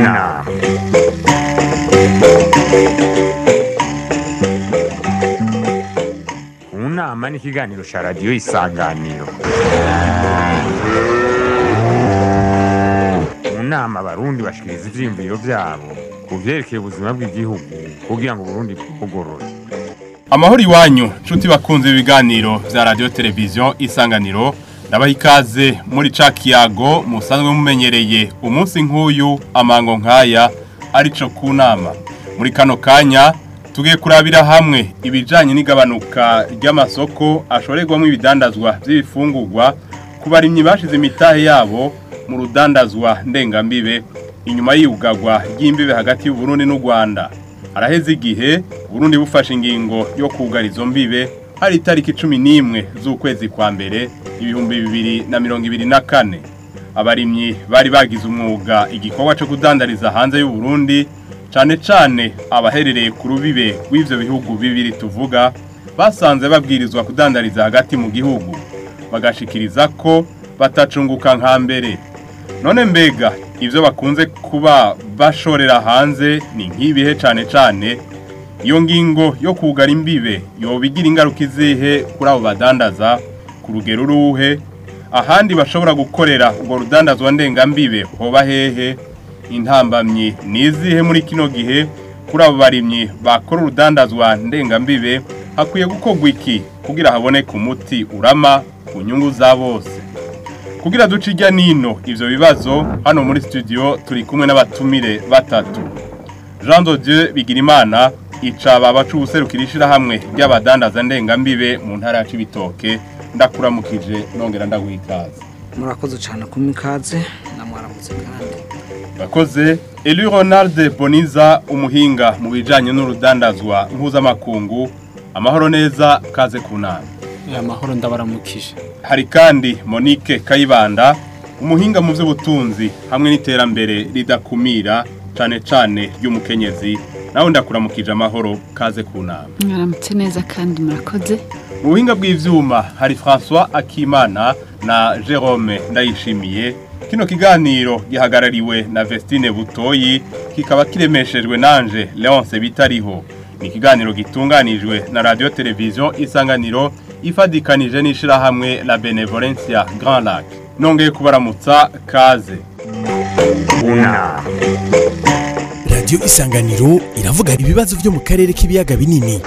nama mu nama ni ikiganiro cya radiyo isanganiro mu nama abarundi bashikiriza ivyiyumviro vyabo ku vyerekeye ubuzima bw'igihugu kugira ngo uburundi bwugorore amahoro iwanyu nshuti bakunze ibiganiro vya radiyo televiziyo isanganiro ndabaha ikaze muri ca kiyago musanzwe mumenyereye umunsi nk'uyu amango nk'aya arico ku nama muri kano kanya tugiye kurabira hamwe ibijanye n'igabanuka ry'amasoko ashorerwamo ibidandazwa vy'ibifungurwa ku barimyi bashize imitahe yabo mu rudandazwa ndengambibe inyuma y'iyugagwa ry'imbibe hagati y'uburundi n'u rwanda haraheze igihe uburundi bufashe ingingo yo kugara izo mbibe hari itariki cumi n'imwe z'ukwezi kwa mbere ibihumbi bibiri na mirongo ibiri na kane abarimyi bari bagize umwuga igikorwa cyo kudandariza hanze y'uburundi cane cane abaherereye ku rubibe rw'ivyo bihugu bibiri tuvuga basanze babwirizwa kudandariza hagati mu gihugu bagashikiriza ko batacunguka nka mbere none mbega ivyo bakunze kuba bashorera hanze ni nk'ibihe cane cane iyo ngingo yo kugara imbibe yoba igira ingaruka izihe kuri abo badandaza ku rugero uruhe ahandi bashobora gukorera urwo rudandazwa ndengambibe hoba hehe intambamyi nizihe muri kino gihe kuri abo barimyi bakora urudandazwa ndengambibe hakwiye gukorwa iki kugira haboneke umuti urama ku nyungu za bose kugira duce ijya nino ivyo bibazo hano muri studio turi kumwe n'abatumire batatu Jean de Dieu Bigirimana icaba abacu ubuserukira ishirahamwe ry'abadandaza ndengambibe mu ntara ya Cibitoke ndakuramukije nongera ndaguha ikaze murakoze cyane kumpa ikaze namwaramutse kandi Bakoze Eli Ronald Boniza umuhinga mu bijanye n'urudandazwa mpuzamakungu amahoro neza kaze kunama aya mahoro ndabaramukije hari kandi Monique Kayibanda umuhinga mu by'ubutunzi hamwe n'iterambere ridakumira cane cane ry'umukenyezi nawe ndakuramukije amahoro kaze kunama mwaramutse neza kandi murakoze mu buhinga bw'ivyuma hari François Akimana na Jerome Ndayishimiye kino kiganiro gihagarariwe na Vestine Butoyi kikaba kiremeshejwe nanje Leonce Bitariho ni ikiganiro gitunganijwe na Radio Television Isanganiro ifadikanije n'ishirahamwe La Benevolencia Grand Lac nongeye kubaramutsa kaze mu nama radiyo isanganiro iravuga ibibazo byo mu karere k'ibiyaga binini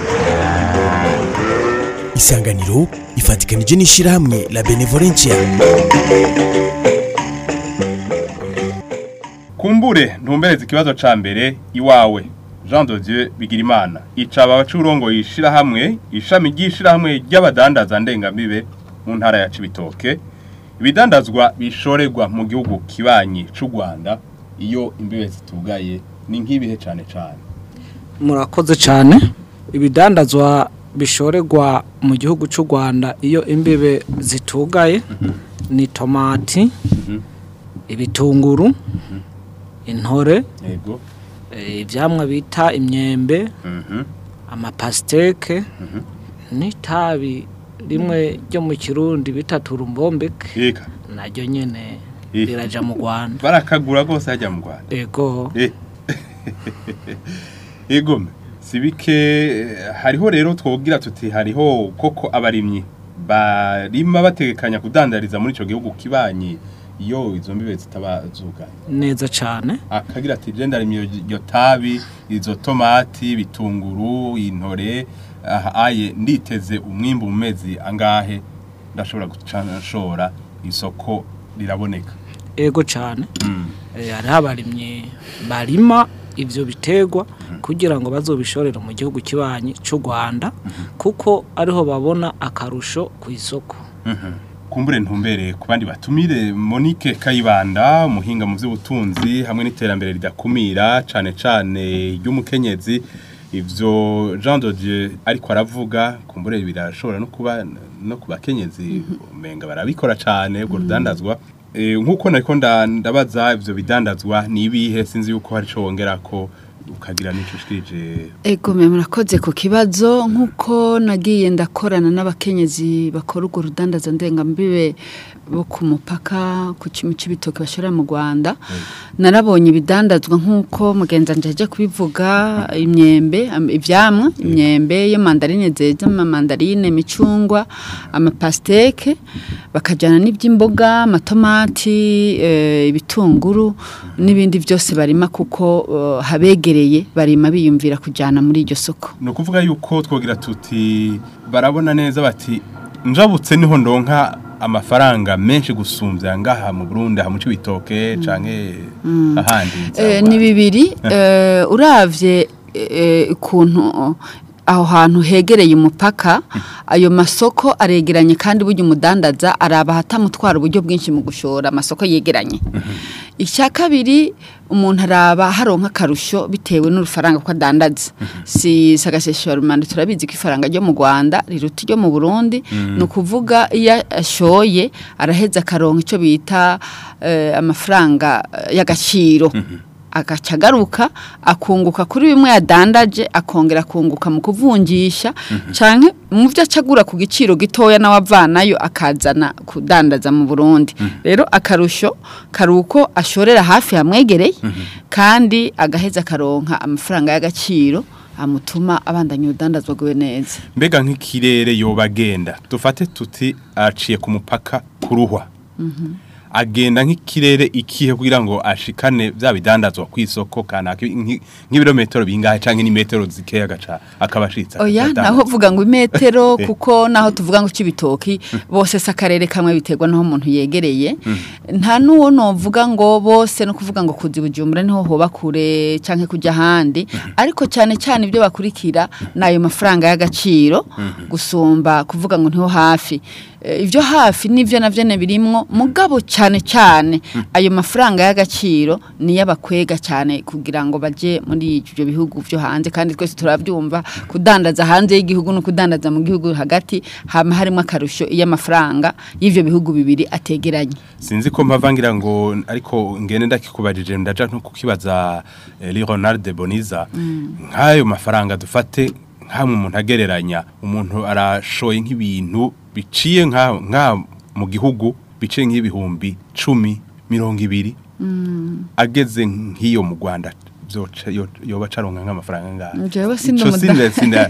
isanganiro ifatikanije n'ishyirahamwe la benevolencia kumbure ntumbereze ikibazo ca mbere iwawe Jean de Dieu Bigirimana icaba abacurongo yishira hamwe ishami ry'ishirahamwe ry'abadandaza ndengambibe mu ntara ya Cibitoke ibidandazwa bishorerwa mu gihugu kibanyi c'u Rwanda iyo imbibe zitugaye ni nk'ibihe cane cane murakoze cyane ibidandazwa bishorerwa mu gihugu cy'u rwanda iyo imbibe zitugaye ni tomati ibitunguru intore yego eh, ivyamwa bita imyembe mhm amapasiteke n'itabi rimwe ryo mu kirundi bita turumbombeke eka naryo nyene Eh. riraja mu rwanda barakagura gose hajya mu Rwanda ego Eh. Ego sibike hariho rero twogira tuti hariho koko abarimyi barima bategekanya kudandariza muri ico gihugu kibanyi iyo izo mbibe zitaba zuganye neza cane akagira ati je ndarimye iryo tabi izo tomati bitunguru intore aha aye nditeze umwimbu mu mezi angahe ndashobora gucanshora isoko riraboneka ego cane mm. Eh, hariho abarimyi barima ivyo biterwa kugira ngo bazobishorere mu gihugu kibanyi c'u Rwanda kuko ariho babona akarusho ku isoko kumbure ntumbere ku bandi batumire Monique Kayibanda umuhinga mu by'ubutunzi hamwe n'iterambere ridakumira cane cane ry'umukenyezi ivyo Jean de Dieu ariko aravuga kumbure birashobora no kuba no ku bakenyezi umenga barabikora cane ubwo rudandazwa Eh, nkuko nariko nda- ndabaza ivyo bidandazwa ni ibihe sinzi yuko hari ico wongera ko ukagira n'icyo ushikirije Ego mwe murakoze ku kibazo nk'uko nagiye ndakorana n'abakenyezi bakora urwo rudandaza ndengambibe bo ku mupaka ku kimu cy'ibitoki bashora mu Rwanda narabonye ibidandazwa nk'uko mugenza njaje kubivuga imyembe am- ivyamwa imyembe yo mandarine zeza amamandarine imicungwa amapasteke bakajyana n'iby'imboga amatomati eh, ibitunguru n'ibindi byose barima kuko eh, habegereye barima biyumvira kujyana muri iryo soko ni ukuvuga yuko twogira tuti barabona neza bati njabutse niho ndonka amafaranga menshi gusumbya ngaha mu Burundi aha mu Cibitoke canke ahandi Eh, ni bibiri eh, uravye eh, ukuntu aho hantu hegereye umupaka ayo masoko aregeranye kandi burya umudandaza araba hatamutwara uburyo bwinshi mu gushora amasoko yegeranye icya kabiri umuntu araba haronka akarusho bitewe n'urufaranga ko adandaza si sagasesha rumanda turabizi ko ifaranga ryo mu Rwanda riruta iryo mu Burundi ni ukuvuga iyo ashoye araheza akaronka icyo bita eh, amafaranga eh, y'agaciro agaca agaruka akunguka kuri bimwe yadandaje akongera akunguka mu kuvunjisha canke mu byo acagura ku giciro gitoya nawe avanayo akazana kudandaza mu Burundi rero akarusho karuko ashorera hafi hamwegereye kandi agaheza akaronka amafaranga y'agaciro amutuma abandanya udandazwa gwe neza mbega nk'ikirere yoba agenda dufate tuti aciye ku mupaka kuruhwa agenda nk'ikirere ikihe kugira ngo ashikane bya bidandazwa ku isoko kanaka nki- nk'ibirometero bingahe canke n'imetero zikeya agaca akabashitsa oya akadandaza. naho vuga ngo imetero kuko naho tuvuga ngo cy'ibitoki bose si akarere kamwe biterwa n'aho umuntu yegereye nta n'uwo novuga ngo bose no kuvuga ngo kuzi bujumbura niho hoba kure cyangwa kujya ahandi ariko cyane cyane ibyo bakurikira ni ayo mafaranga y'agaciro gusumba kuvuga ngo niho hafi Eh, ibyo hafi nivyo navyo ne birimwo mugabo cyane cyane ayo mafaranga y'agaciro niyo abakwega cyane kugira ngo baje muri ibyo bihugu byo hanze kandi twese turabyumva kudandaza hanze y'igihugu no kudandaza mu gihugu hagati hama harimo akarusho iyo amafaranga y'ivyo bihugu bibiri ategeranye sinzi ko mpavangira ngo ariko ngene ndakikubajije ndaja nko kukibaza eh, Leonard de Boniza nk'ayo mafaranga dufate nkamwe umuntu agereranya umuntu arashoye nk'ibintu biciye nka nka mu gihugu biciye nk'ibihumbi cumi mirongo ibiri ageze nk'iyo mu Rwanda byoca yo- yoba caronka nk'amafaranga ngaha Jewe sindi Ico umuda- sinda- sinda-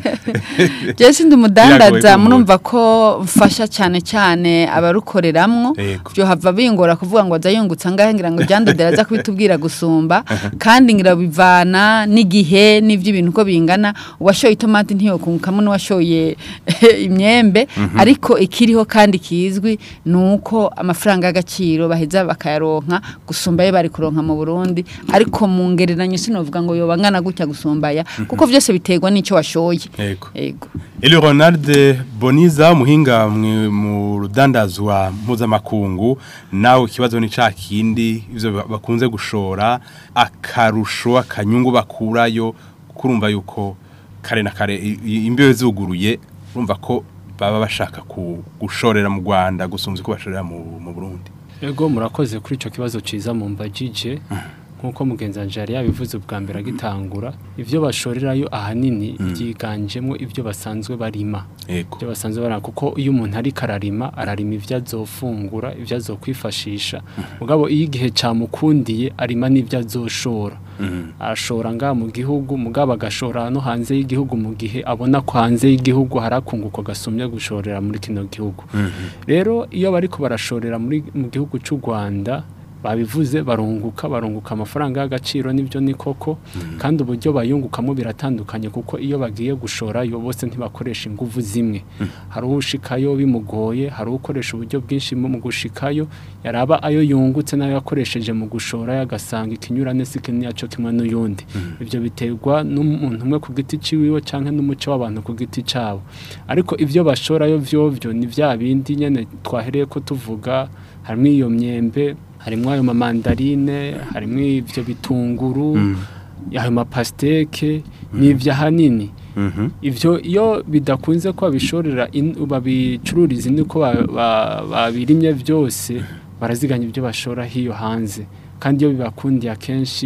Je sindi Biragoye umudandaza kumva. murumva ko mfasha cyane cyane abarukoreramwo Yego. byo hava bingora kuvuga ngo azayungutsa ngahe ngira ngo jandodera aza kubitubwira gusumba kandi ngira bivana n'igihe n'ivy'ibintu uko bingana uwashoye itomati ntiyokungukamo n'uwashoye imyembe ariko ikiriho kandi kizwi nuko amafaranga y'agaciro baheza bakayaronka gusumba ayo bari kuronka mu Burundi ariko mu ngereranyo sinovuga ngo yoba ngana gutya gusumbaya kuko byose biterwa n'ico washoye Yego. Ego. Eli Ronald Boniza umuhinga mwe- mu rudandazwa mpuzamakungu nawe ikibazo ni ca kindi ivyo ba- bakunze gushora akarusho akanyungu bakurayo kurumva yuko kare na kare i- i- imbeho zuguruye urumva ko baba bashaka ku- gushorera mu Rwanda gusumvya ko bashorera mu, mu Burundi Ego murakoze kuri ico kibazo ciza mu mbajije nkuko mugenzi wanje yari yabivuze ubwa mbere agitangura ivyo bashorerayo ahanini byiganjemo ivyo basanzwe barima yego ibyo basanzwe barima kuko iyo umuntu ariko ararima ararima ivyo azofungura ivyo azokwifashisha mugabo iyo igihe camukundiye arima n'ivyo azoshora ashora ngaha mu gihugu mugabo agashora no hanze y'igihugu mu gihe abona ko hanze y'igihugu hari akunguko gasumye gushorera muri kino gihugu rero iyo bariko barashorera muri mu gihugu cy'u Rwanda babivuze barunguka barunguka amafaranga y'agaciro nibyo ni koko kandi uburyo bayungukamo biratandukanye kuko iyo bagiye gushorayo bose ntibakoresha inguvu zimwe hari ushikayo bimugoye hari ukoresha uburyo bwinshi mu gushikayo yaraba ayo yungutse nayo yakoresheje mu gushora yagasanga ikinyurane si kinini yaco kimwe n'uyundi ibyo biterwa n'umuntu umwe ku giti ciwiwe canke n'umuco w'abantu ku giti cabo ariko ivyo bashorayo vyovyo ni vya bindi nyene twahereye ko tuvuga harimo iyo myembe harimo ayo mamandarine harimo ivyo bitunguru ayo mapasteke n'ivyo ahanini Mhm. ivyo iyo bidakunze ko babishorera in- babicururiza niko ba- ba- babirimye byose baraziganya ibyo bashora hiyo hanze kandi iyo bibakundiye akenshi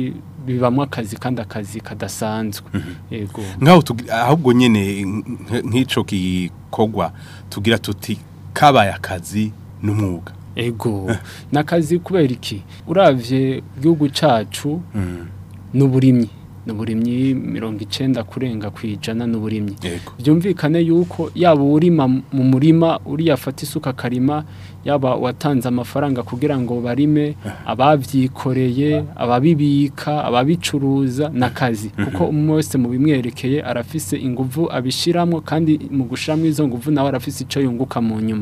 bibamwo akazi kandi akazi kadasanzwe yego nkaho tugi- ahubwo nyene nk- nk'ico gikorwa tugira tuti kabaye akazi n'umwuga ego nakazi kubera iki uravye igihugu cacu n'uburimyi n'uburimyi mirongo icenda kurenga kwijana n'uburimyi yego byumvikane yuko yaba urima mu murima uriya afata isuka akarima yaba watanze amafaranga kugira ngo barime abavyikoreye ababibika ababicuruza n'akazi kuko umwe wese mu bimwerekeye arafise inguvu abishiramwo kandi mu gushiramwo izo nguvu nawe arafise ico yunguka mu nyuma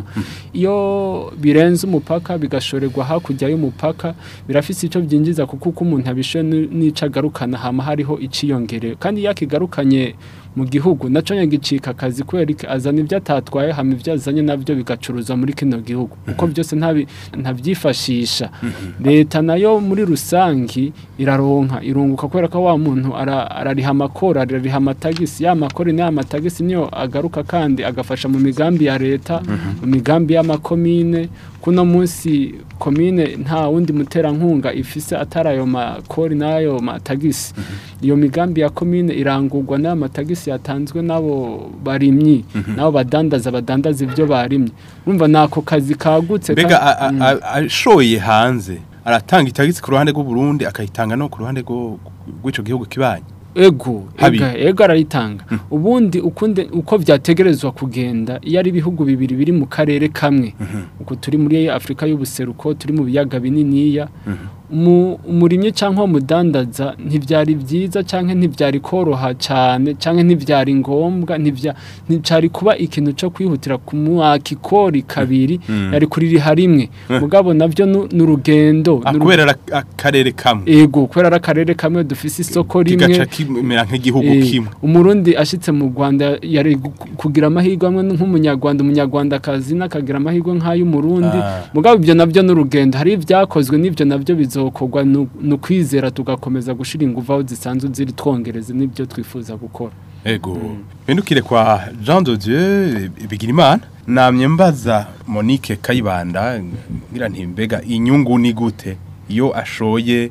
iyo birenze umupaka bigashorerwa hakurya y'umupaka birafise ico byinjiza kuko uko umuntu abishoye ni- n'ico agarukana hama hariho iciyongerewe kandi iyo akigarukanye mu gihugu naco nyagicika akazi kubera iki azana ibyo atatwaye hama ibyo azanye navyo bigacuruza muri kino gihugu kuko byose ntabi- ntabyifashisha leta nayo muri rusangi iraronka irunguka kubera ko wa muntu ara- arariha amakoro arariha amatagisi ya makoro n'aya matagisi niyo agaruka kandi agafasha mu migambi ya leta mu migambi y'amakomine kuno munsi komine nta wundi muterankunga ifise atari ayo makori n'ayo matagisi iyo migambi ya komine irangurwa n'ayo matagisi yatanzwe n'abo barimyi n'abo badandaza badandaza ibyo barimye urumva nako kazi kagutse mbega ka- a- a- a- ashoye hanze aratanga itagisi ku ruhande rw'uburundi akayitanga no ku ruhande rwo- rw'ico gihugu kibanyi ego Habi. ega ego arayitanga ubundi ukunde uko byategerezwa kugenda iyo ari ibihugu bibiri biri mu karere kamwe uko turi muri Afrika y'ubuseruko turi mu biyaga bininiya umu- umurimyi cyangwa umudandaza ntibyari byiza cyangwa ntibyari koroha cyane cyangwa ntibyari ngombwa ntibya nticyari kuba ikintu cyo kwihutira kumwaka ikori kabiri yari kuririha rimwe mugabo nabyo nu- ni urugendo Ah, ni uru- kubera ari akarere kamwe ego kubera ari akarere kamwe dufise isoko rimwe kigaca kimera nk'igihugu Eh, kimwe umurundi ashitse mu Rwanda yari gu- kugira amahirwe amwe nk'umunyarwanda umunyarwandakazi n'akagira amahirwe nk'ay'umurundi Ah. mugabo ibyo nabyo n'urugendo hari ibyakozwe n'ibyo nabyo bizokorwa nu- ni ukwizera tugakomeza gushira ingufu aho zisanzwe ziri twongereza n'ibyo twifuza gukora ego bindukire kwa Jean de Dieu Bigirimana namye mbaza Monique Kayibanda ngira nti mbega inyungu ni gute iyo ashoye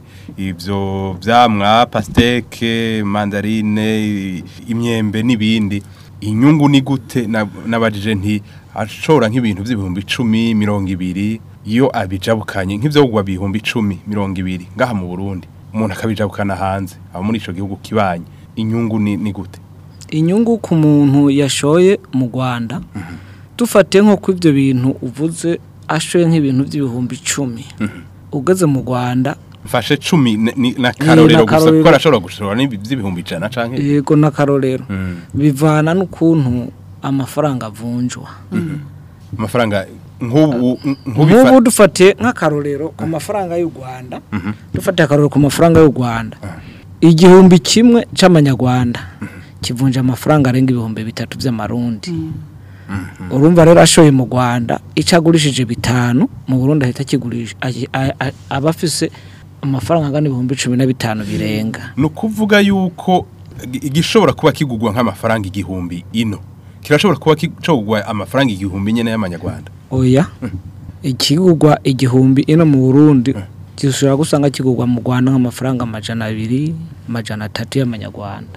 ivyo vyamwa pasteke mandarine imyembe n'ibindi inyungu ni gute Na- nabajije nti ashora nk'ibintu by'ibihumbi icumi mirongo ibiri iyo abijabukanye nk'ivyo kugwa bihumbi icumi mirongo ibiri ngaha mu Burundi umuntu akabijabukana hanze aba muri ico gihugu kibanye inyungu ni, ni gute inyungu ku muntu yashoye mu rwanda dufate nko ku ibyo bintu uvuze ashoye nk'ibintu by'ibihumbi icumi ugeze mu rwanda mfashe cumi ni- ni- na karorero gusa n'akarorero. kuko arashobora gushora n'iby'ibihumbi ijana canke yego n'akarorero Mm. bivana n'ukuntu amafaranga avunjwa amafaranga nk'ubu nk'ubu nk'ubifa dufate nk'akarorero ku mafaranga y'u rwanda dufate akarorero ku mafaranga y'u rwanda igihumbi kimwe cy'amanyarwanda kivunja amafaranga arenga ibihumbi bitatu by'amarundi urumva rero ashoye mu rwanda icyo agurishije bitanu mu burundi ahita akigurisha ayi- a- a- aba afise amafaranga angana ibihumbi cumi na bitanu birenga ni ukuvuga yuko igi- igishobora kuba kigugwa nk'amafaranga igihumbi ino kirashobora kuba kigugwa amafaranga igihumbi nyene y'amanyarwanda oya ikigurwa igihumbi ino mu burundi gishobora gusanga kigurwa mu rwanda nk'amafaranga amajana abiri amajana atatu y'amanyarwanda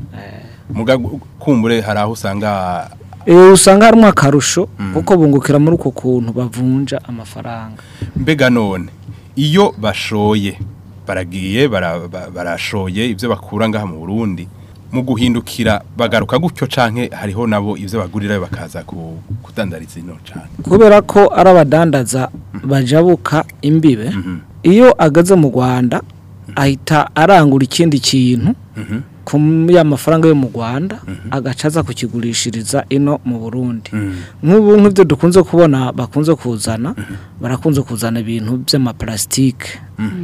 muga kumbure hari aho usanga Eh, usanga harimo akarusho kuko bungukira muri uko kuntu bavunja amafaranga mbega none iyo bashoye baragiye bara- ba- barashoye ibyo bakura ngaha mu Burundi mu guhindukira bagaruka gutyo canke hariho nabo ivyo bagurirayo bakaza ku- kudandariza ino cane kubera ko ari abadandaza bajabuka imbibe iyo ageze mu rwanda ahita arangura ikindi kintu ku ya mafaranga yo mu rwanda agaca aza kukigurishiriza ino mu burundi nk'ubu nk'ibyo dukunze kubona bakunze kuzana barakunze kuzana ibintu by'amaparasitike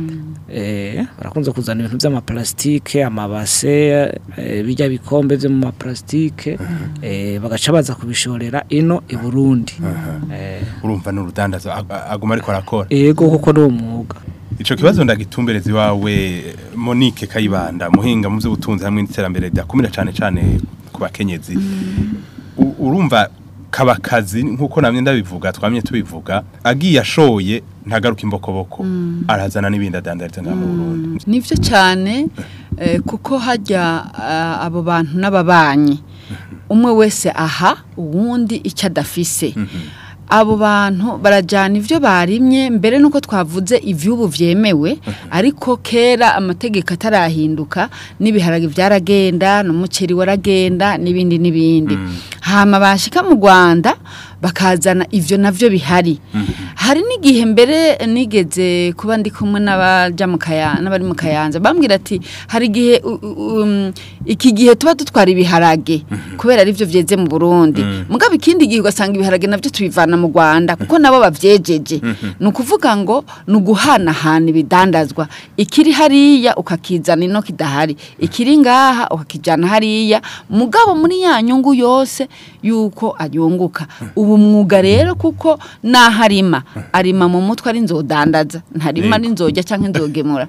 Eh, barakunze kuzana ibintu by'amaparasitike amabase eh, bijya bikombe byo mu maparasitike eh, bagaca baza kubishorera ino i burundi Eh, urumva n'urudandaza ag- aguma ariko arakora yego kuko ni umwuga ico kibazo ndagitumbereza iwawe Monique Kayibanda muhinga mu by'ubutunzi hamwe n'iterambere ryakumira cane cane ku bakenyezi U- urumva kaba akazi nk'uko namwe ndabivuga twamye tubivuga agiye ashoye ntagaruka imbokoboko arazana n'ibindi adandariza ngaha mu Burundi nivyo cyane eh, kuko hajya ah, abo bantu n'ababanyi umwe wese aha uwundi icyo adafise abo bantu barajyana ibyo barimye mbere nuko twavuze ivy'ubu vyemewe ariko kera amategeko atarahinduka n'ibiharage byaragenda n'umuceri waragenda n'ibindi n'ibindi hama bashika mu Rwanda bakazana ivyo navyo bihari hari n'igihe mbere nigeze kuba ndi kumwe n'abaja mu kaya n'abari mu kayanza bambwira ati hari igihe u- u- um, iki gihe tuba dutwara ibiharage kubera ari byo vyeze mu Burundi mugabo ikindi gihe ugasanga ibiharage navyo tubivana mu Rwanda kuko nabo bavyejeje ni ukuvuga ngo ni uguhanahana ibidandazwa ikiri hariya ukakizana ino kidahari ikiri ngaha ukakijana hariya mugabo muri ya nyungu yose yuko ayunguka ubu mwuga rero kuko naharima arima mu mutwe ari nzodandaza ntarima ari nzojya cyangwa nzogemura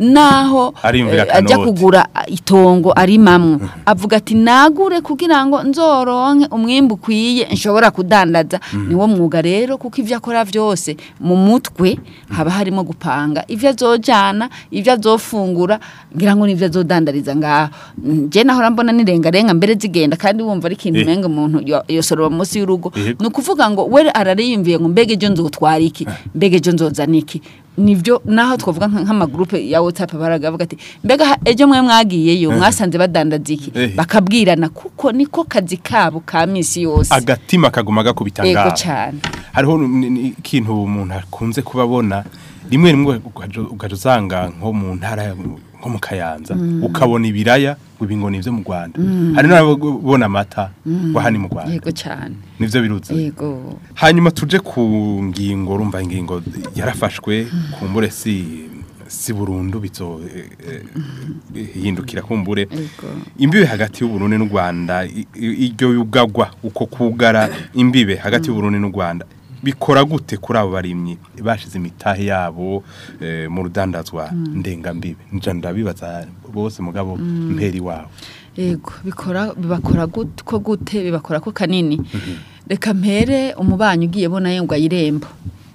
naho Ariyumvira eh, ajya akanoti. kugura itongo arimamwo avuga ati nagure kugira ngo nzoronke umwimbu ukwiye nshobora kudandaza niwo mwuga rero kuko ibyo akora byose mu mutwe haba harimo gupanga ibyo azojyana ibyo azofungura ngira ngo nibyo azodandariza ngaho njye nahora mbona nirengarenga mbere zigenda kandi wumva ari ikintu Eh. umenga umuntu yo- yosoroma munsi y'urugo Yego. ni ukuvuga ngo we arariyumviye ngo mbega ejo nzotwara iki mbega ejo nzozana iki nibyo naho twavuga nka- nk'amagurupe ya WhatsApp baravuga ati mbega ha- ejo mwe mwagiyeyo mwasanze badandaza iki Eh. bakabwirana kuko niko kazi kabo ka misi yose agatima kaguma gakubita ego ngaho cyane hariho n- n- ikintu umuntu akunze kubabona rimwe rimwe ukaja ukaja usanga nko mu ntara ya- nko mu kayanza ukabona ibiraya ngo ibi ngo ni ibyo mu rwanda hari n'ababona amata ngo aha ni mu rwanda yego cyane nivyo biruzi yego hanyuma tuje ku ngingo urumva ingingo yarafashwe kumbure si si burundu bizo eh, eh, hindukira kumbure yego imbibe hagati y'uburundi n'u rwanda i- i- iryo yugagwa uko kugara imbibe hagati y'uburundi n'u rwanda bikora gute kuri abo barimyi bashize imitahe yabo eh, mu rudandazwa ndengambibe nja ndabibaza bose mugabo mperi wabo yego bikora bibakora gut- ko gute bibakora ko kanini reka mpere umubanyi ugiye bona ngo ayirembo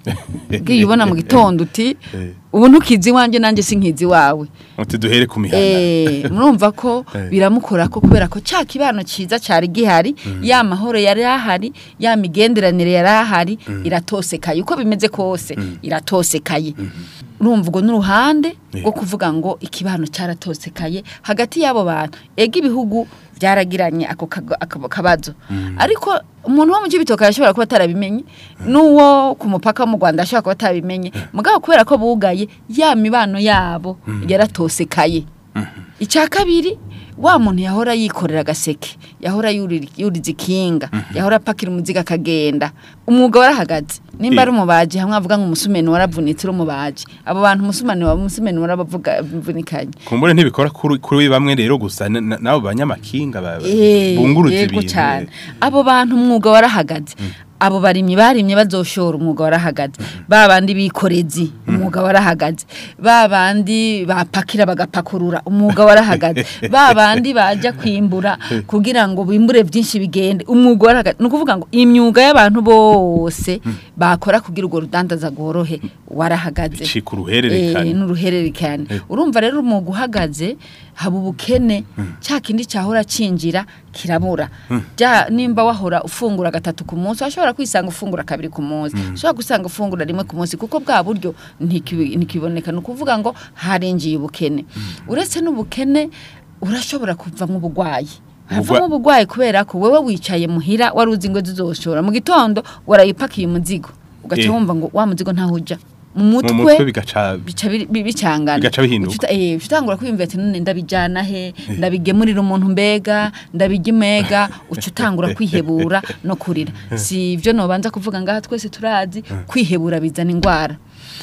ugiye ubona mu gitondo uti Eh. ubu ntukizi iwanjye nanjye sinkizi wawe uti duhere ku mihanda Eh, murumva ko Eh. biramukora ko kubera ko cya kibano cyiza cyari gihari ya mahoro yari ahari ya migenderanire yari ahari iratosekaye uko bimeze kose iratosekaye urumva ubwo n'uruhande rwo kuvuga ngo ikibano cyaratosekaye hagati y'abo bantu ega ibihugu byaragiranye ako kago- ako kabazo ariko umuntu wo mu cy'ibitoki arashobora kuba atarabimenye n'uwo ku mupaka wo mu rwanda ashobora kuba atabimenye mugabo kubera ko bugaye ya mibano yabo yaratosekaye icya kabiri wa muntu yahora yikorera agaseke yahora yurira- yuriza ikinga yahora apakira umuzigo akagenda umwuga warahagaze nimba ari umubaji hamwe avuga ngo umusumeni waravunitse uri umubaji abo bantu umusumeni wa umusumeni warabavunikanye kumbure ntibikora kuri kuri bamwe rero gusa n- n- n'abo banyamakinga ba- Eh, bunguruza yego ibintu cyane abo bantu umwuga warahagaze abo barimyi barimye bazoshora umwuga warahagaze ba bandi bikorezi umwuga warahagaze ba bandi bapakira bagapakurura umwuga warahagaze ba bandi bajya kwimbura kugira ngo bimbure byinshi bigende umwuga warahagaze ni ukuvuga ngo imyuga y'abantu bose bakora kugira urwo rudandaza rworohe warahagaze bicika uruhererekane Eh, n'uruhererekane urumva rero umwuga uhagaze haba ubukene cya kindi cyahora cinjira kirabura Bya- nimba wahora ufungura gatatu ku munsi washobora kwisanga ufungura kabiri ku munsi ushobora gusanga ufungura rimwe ku munsi kuko bwa buryo ntikibi- ntikiboneka ni ukuvuga ngo harinjiye ubukene uretse n'ubukene urashobora kuvamo ubugwayi havamo ubugwayi kubera ko wewe wicaye muhira wari uzi ngo zizoshora mu gitondo warayipakiye umuzigo ugaca Eh. wumva ngo wa muzigo ntaho uja mu mu mutwe mutwe bigaca bica biri- bi- bicangana Bigaca bihinduka. Ucuta- eh utangura kwiyumvira ati none ndabijana he ndabigemurira umuntu mbega ndabijya imega uca utangura kwihebura no kurira si ibyo nobanza kuvuga ngaha twese turazi kwihebura bizana indwara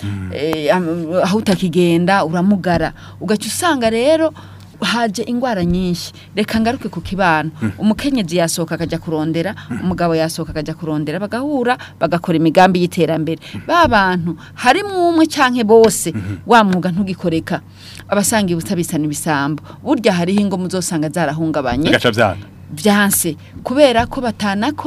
Eh, am- aho utakigenda uramugara ugaca usanga rero haje ingwara nyinshi reka ngaruke ku kibano umukenyezi yasohoka akajya kurondera umugabo yasohoka akajya kurondera bagahura bagakora imigambi y'iterambere ba bantu harimo umwe canke bose wa mwuga ntugikoreka abasanga ibusa bisana ibisambo burya hariho ingo muzosanga zarahungabanye bigaca byanga byanse kubera ko batanako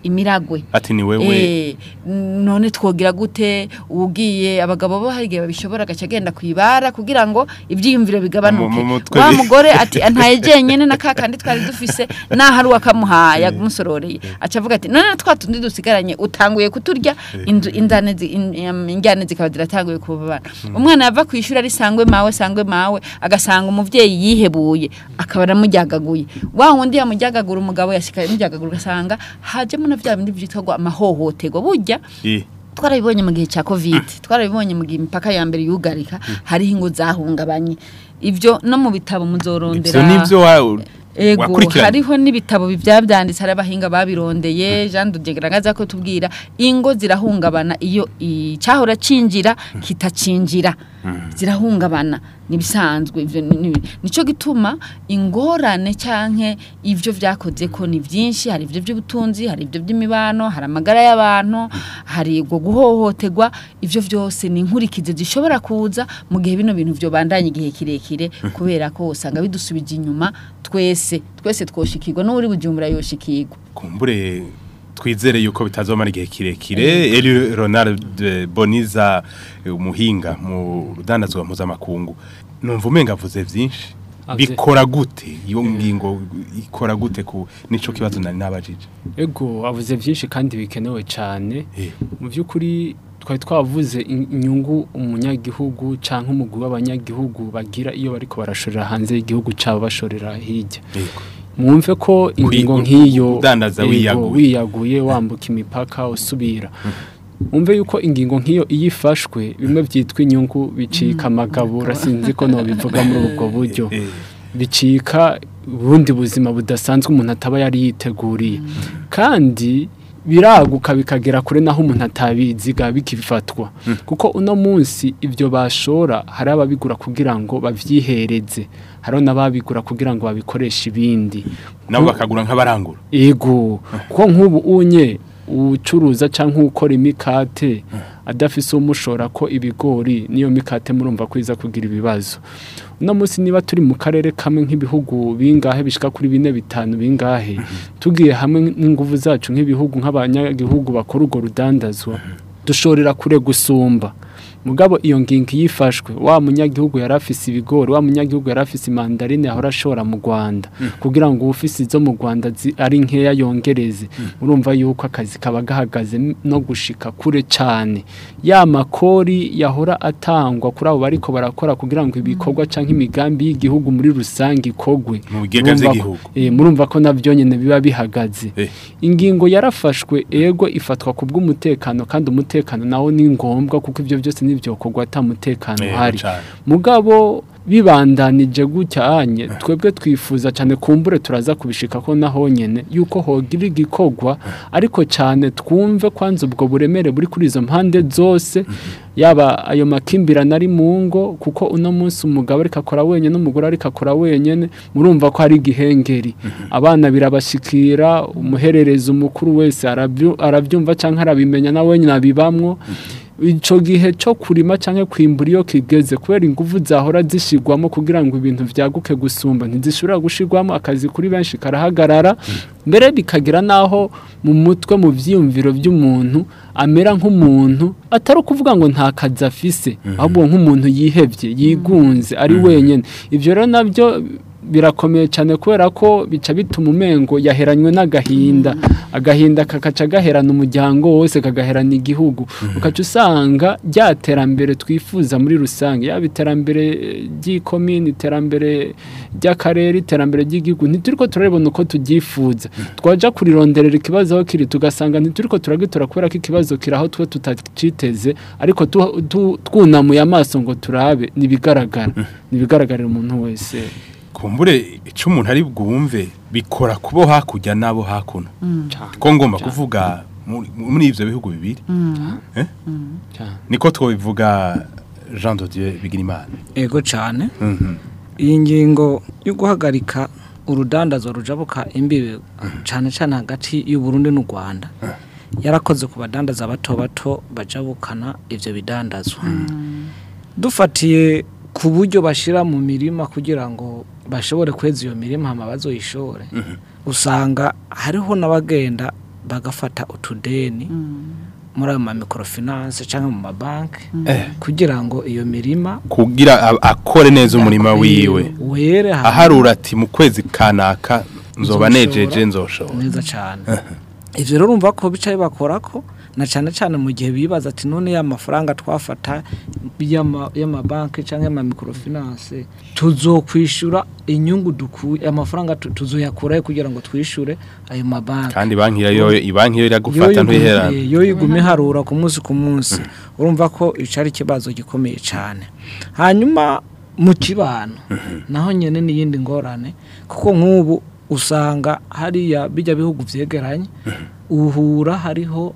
imiragwe ati ni wewe Eh, none twogira gute ugiye abagabo bo hari igihe babishobora agaca agenda kwibara kugira ngo ibyiyumviro bigabanuke Mu- mu mutwe wa bi- mugore ati ntaye jenyene na kakandi twari dufise naho ari wakamuhaye amusororeye aca avuga ati none twa tundi dusigaranye utanguye kuturya inzu indane zi- in- em, injyane zikaba ziratanguye kubabana umwana yava ku ishuri ari sangwe mawe sangwe mawe agasanga umuvyeyi yihebuye akaba aramujyagaguye wa wundi yamujyagagura umugabo yashika yamujyagagura ugasanga hajemo na vya bindi vyitwa ngo amahohoterwa burya Eh, twarabibonye mu gihe cya covid twarabibonye mu gihe imipaka ya mbere yugarika hariho ingo zahungabanye ibyo no mu bitabo muzorondera ivyo nivyo wa- Ego wakurikiranye hariho n'ibitabo byabyanditse hari abahinga babirondeye Jean Dudegragaza ko tubwira ingo zirahungabana iyo icyahora cinjira kitacinjira zirahungabana nibisanzwe ivyo ni- ni- nico gituma ingorane canke ivyo vyakoze ko ni byinshi hari ivyo by'ubutunzi hari ivyo by'imibano hari amagara y'abantu hari ubwo guhohoterwa ivyo vyose ni inkurikizi zishobora kuza mu gihe bino bintu vyo bandanye igihe kirekire kubera ko usanga bidusubije inyuma twese twese twoshikirwa n'uri bujumbura yoshikirwa kumbure twizere yuko bitazomara igihe kirekire Eli Ronald Boniza eh, umuhinga mu rudandazwa mpuzamakungu numva umenga avuze vyinshi Avuze- bikora gute iyo ngingo ikora gute ku nico kibazo nari nabajije ego avuze byinshi kandi bikenewe cyane Eh. mu by'ukuri twari twavuze in- inyungu umunyagihugu cyangwa umugwi w'abanyagihugu bagira iyo bariko barashorera hanze y'igihugu cyabo bashorera hirya Yego. mwumve ko ingingo Kwi- nk'iyo udandaza ego, wiyaguye. wiyaguye wambuka imipaka usubira mwumve yuko ingingo nk'iyo iyo ifashwe bimwe byitwa inyungu bicika amagabura sinzi ko nobivuga muri ubwo buryo Eh, bicika ubundi buzima budasanzwe umuntu ataba yari yiteguriye kandi biraguka bikagera kure naho umuntu atabiziga bikifatwa kuko uno munsi ibyo bashora hari ababigura kugira ngo babyihereze hari n'ababigura kugira ngo babikoreshe ibindi nabo bakagura nk'abarangura ego kuko nk'ubu unye ucuruza cyangwa ukora imikate adafise umushora ko ibigori niyo mikate murumva ko iza kugira ibibazo uno munsi niba turi mu karere kamwe nk'ibihugu bingahe bishika kuri bine bitanu bingahe tugiye hamwe n'inguvu zacu nk'ibihugu nk'abanyagihugu bakora urwo rudandazwa dushorera kure gusumba mugabo iyo ngingo yifashwe wa munyagihugu yari afise ibigori wa munyagihugu yari afise imandarine yahora ashora mu Rwanda kugira ngo ufise izo mu Rwanda zi- ari nkeya yongereze urumva yuko akazi kaba gahagaze n- no gushika kure cyane ya makori yahora atangwa kuri abo bariko barakora kugira ngo ibikorwa canke imigambi y'igihugu muri rusange ikogwe Mu bigega Murumva ko- vy'igihugu. eh, murumva ko navyo nyene biba bihagaze Eh. ingingo yarafashwe ego ifatwa ku bw'umutekano kandi umutekano nawo ni ngombwa kuko ibyo byose n'ibyokorwa ata mutekano Yego uhari cane. mugabo bibandanije gutya anye twebwe twifuza cyane kumbure turaza kubishika ko naho nyene yuko hogira igikorwa ariko cyane twumve kwanza ubwo buremere buri kuri izo mpande zose yaba ayo makimbirane ari mu ngo kuko uno munsi umugabo ariko akora wenyine n'umugore ariko akora wenyine murumva ko ari igihengeri abana birabashikira umuhererezi umukuru wese arabyu- arabyumva cyangwa arabimenya na wenyine abibamwo icyo gihe cyo kurima cyangwa kwimbura iyo kigeze kubera ingufu zahora zishyirwamo kugira ngo ibintu byaguke gusumba ntizishobora gushyirwamo akazi kuri benshi karahagarara mbere bikagira n'aho mu mutwe mu byiyumviro by'umuntu amera nk'umuntu atari ukuvuga ngo nta kazi afise ahubwo nk'umuntu yihebye yigunze ari wenyine ibyo rero nabyo birakomeye cyane kubera ko bica bituma umengo yaheranywe n'agahinda agahinda kakaca gaherana umuryango wose kagaherana igihugu ukaca usanga rya terambere twifuza muri rusange yaba iterambere ry'ikomini iterambere ry'akarere iterambere ry'igihugu ntituriko turabibona uko tubyifuza twaja kurironderera ikibazo aho kiri tugasanga ntituriko turagitora kubera ko ikibazo kiri aho twe tutaciteze ariko tu- tu- twunamuye amaso ngo turabe nibigaragara nibigaragarira umuntu wese kumbure icyo umuntu ari bwumve bikora kubo hakurya n'abo hakuno ko ngomba kuvuga muri- muri ibyo bihugu bibiri Eh? cyane niko twabivuga jean de dieu bigirimana ego cyane iyi ngingo yo guhagarika urudandazwa rujabuka imbibe cyane cyane hagati y'u Burundi n'u Rwanda yarakoze ku badandaza bato bato bajabukana ibyo bidandazwa dufatiye ku buryo bashyira mu mirima kugira ngo bashobore kweza iyo mirima hama bazoyishore usanga hariho n'abagenda bagafata utudeni muri ayo ma microfinance cyangwa mu mabanki Eh. kugira ngo iyo mirima kugira a- akore neza umurima wiwe were hanyuma- aharura ati mu kwezi kanaka nzoba Nzoshobora. nejeje nzoshobora neza cyane ivyo rero urumva ko bicaye bakora ko na cyane cyane mu gihe bibaza ati none ya mafaranga twafata y'ama- y'amabanki cyangwa y'ama microfinance tuzokwishura inyungu dukuye amafaranga tu- tuzoyakurayo kugira ngo twishure ayo mabanki kandi banki yo ibanki yo iragufata ntuyiherana yo igume harura ku munsi ku munsi urumva ko ico ari ikibazo gikomeye cyane hanyuma mu kibano naho nyene n'iyindi ngorane kuko nk'ubu usanga hariya bijya bihugu vyegeranye uhura hariho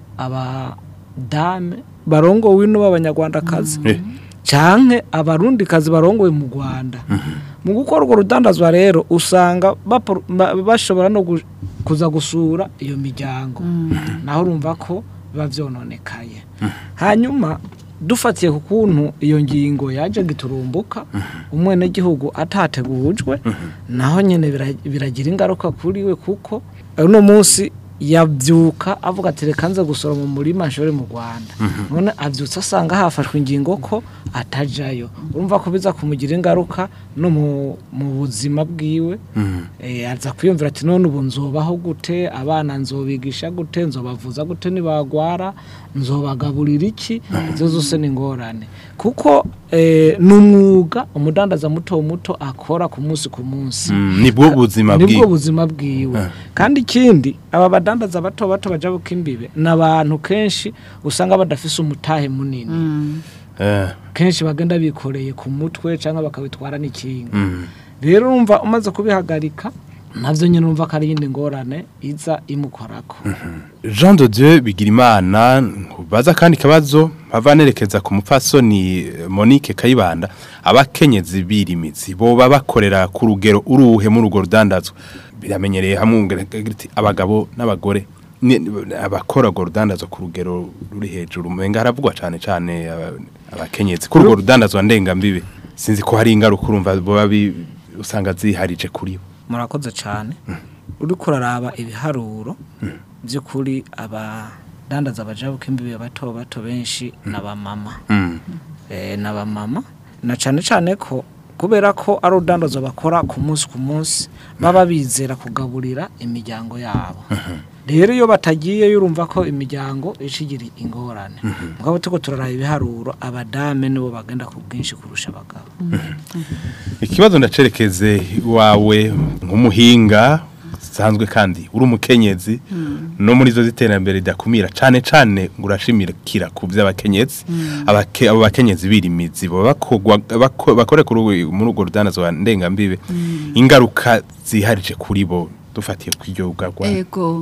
abadame barongowe no b'abanyarwandakazi Eh. canke abarundi kazi barongowe mu Rwanda mu gukora urwo rudandazwa rero usanga bapro- ba- bashobora no gu- kuza gusura iyo miryango naho urumva ko biba vyononekaye hanyuma dufatiye ku kuntu iyo ngingo yaje giturumbuka umwenegihugu atategujwe naho nyene bira- biragira ingaruka kuri we kuko uno munsi yabyuka avuga ati reka nze gusora mu murima nshore mu Rwanda none abyutse asanga hafashwe ingingo ko atajayo urumva ko biza kumugira ingaruka no mu, mu buzima bwiwe eh, aza kwiyumvira ati none ubu nzobaho gute abana nzobigisha gute nzobavuza gute nibagwara nzobagaburira iki izo zose ni ingorane kuko eh, ni umwuga umudandaza muto muto akora ku munsi ku munsi Mm, nibwo buzima nibwo bwiwe buzima bwiwe kandi ikindi aba badandaza bato bato baja buka imbibe ni abantu kenshi usanga badafise umutahe munini Eh, kenshi bagenda bikoreye ku mutwe cyangwa bakabitwara n'ikinga rero urumva umaze kubihagarika navyo nyine urumva ko ari iyindi ngorane iza imukorako Jean de Dieu Bigirimana baza kandi kabazo bavanerekeza ku mupfasoni eh, Monique Kayibanda abakenyezi birimizi boba bakorera ku rugero uruhe muri urwo rudandazwa biramenyereye hamwe ati abagabo n'abagore ni- abakora urwo rudandazwa ku rugero ruri hejuru umenga haravugwa cyane cyane aba- abakenyezi kuri urwo rudandazwa ndengambibe sinzi ko hari ingaruka urumva boba bi- usanga ziharije kuri bo murakoze cyane uriko uraraba ibiharuro by'ukuri abadandaza bajabuka imbibe bato bato benshi n'abamama Mm. eh, n'abamama na cyane cyane ko kubera ko ari urudandazo bakora ku munsi ku munsi baba bizera kugaburira imiryango yabo rero iyo batagiye urumva ko imiryango ikigira ingorane mugabo tuko turaraba ibiharuro abadame nibo bagenda ku bwinshi kurusha abagabo ikibazo ndacerekeze wawe nk'umuhinga zisanzwe kandi uri umukenyezi no muri zo ziterambere ridakumira cyane cyane ngo urashimikira ku by'abakenyezi Abake- abo bakenyezi birimizi bo bakogwa- bako- bakore kuri ubu- muri urwo rudandazo wa ndengambibe ingaruka ziharije kuri bo dufatiye ku iryo bwagwa ego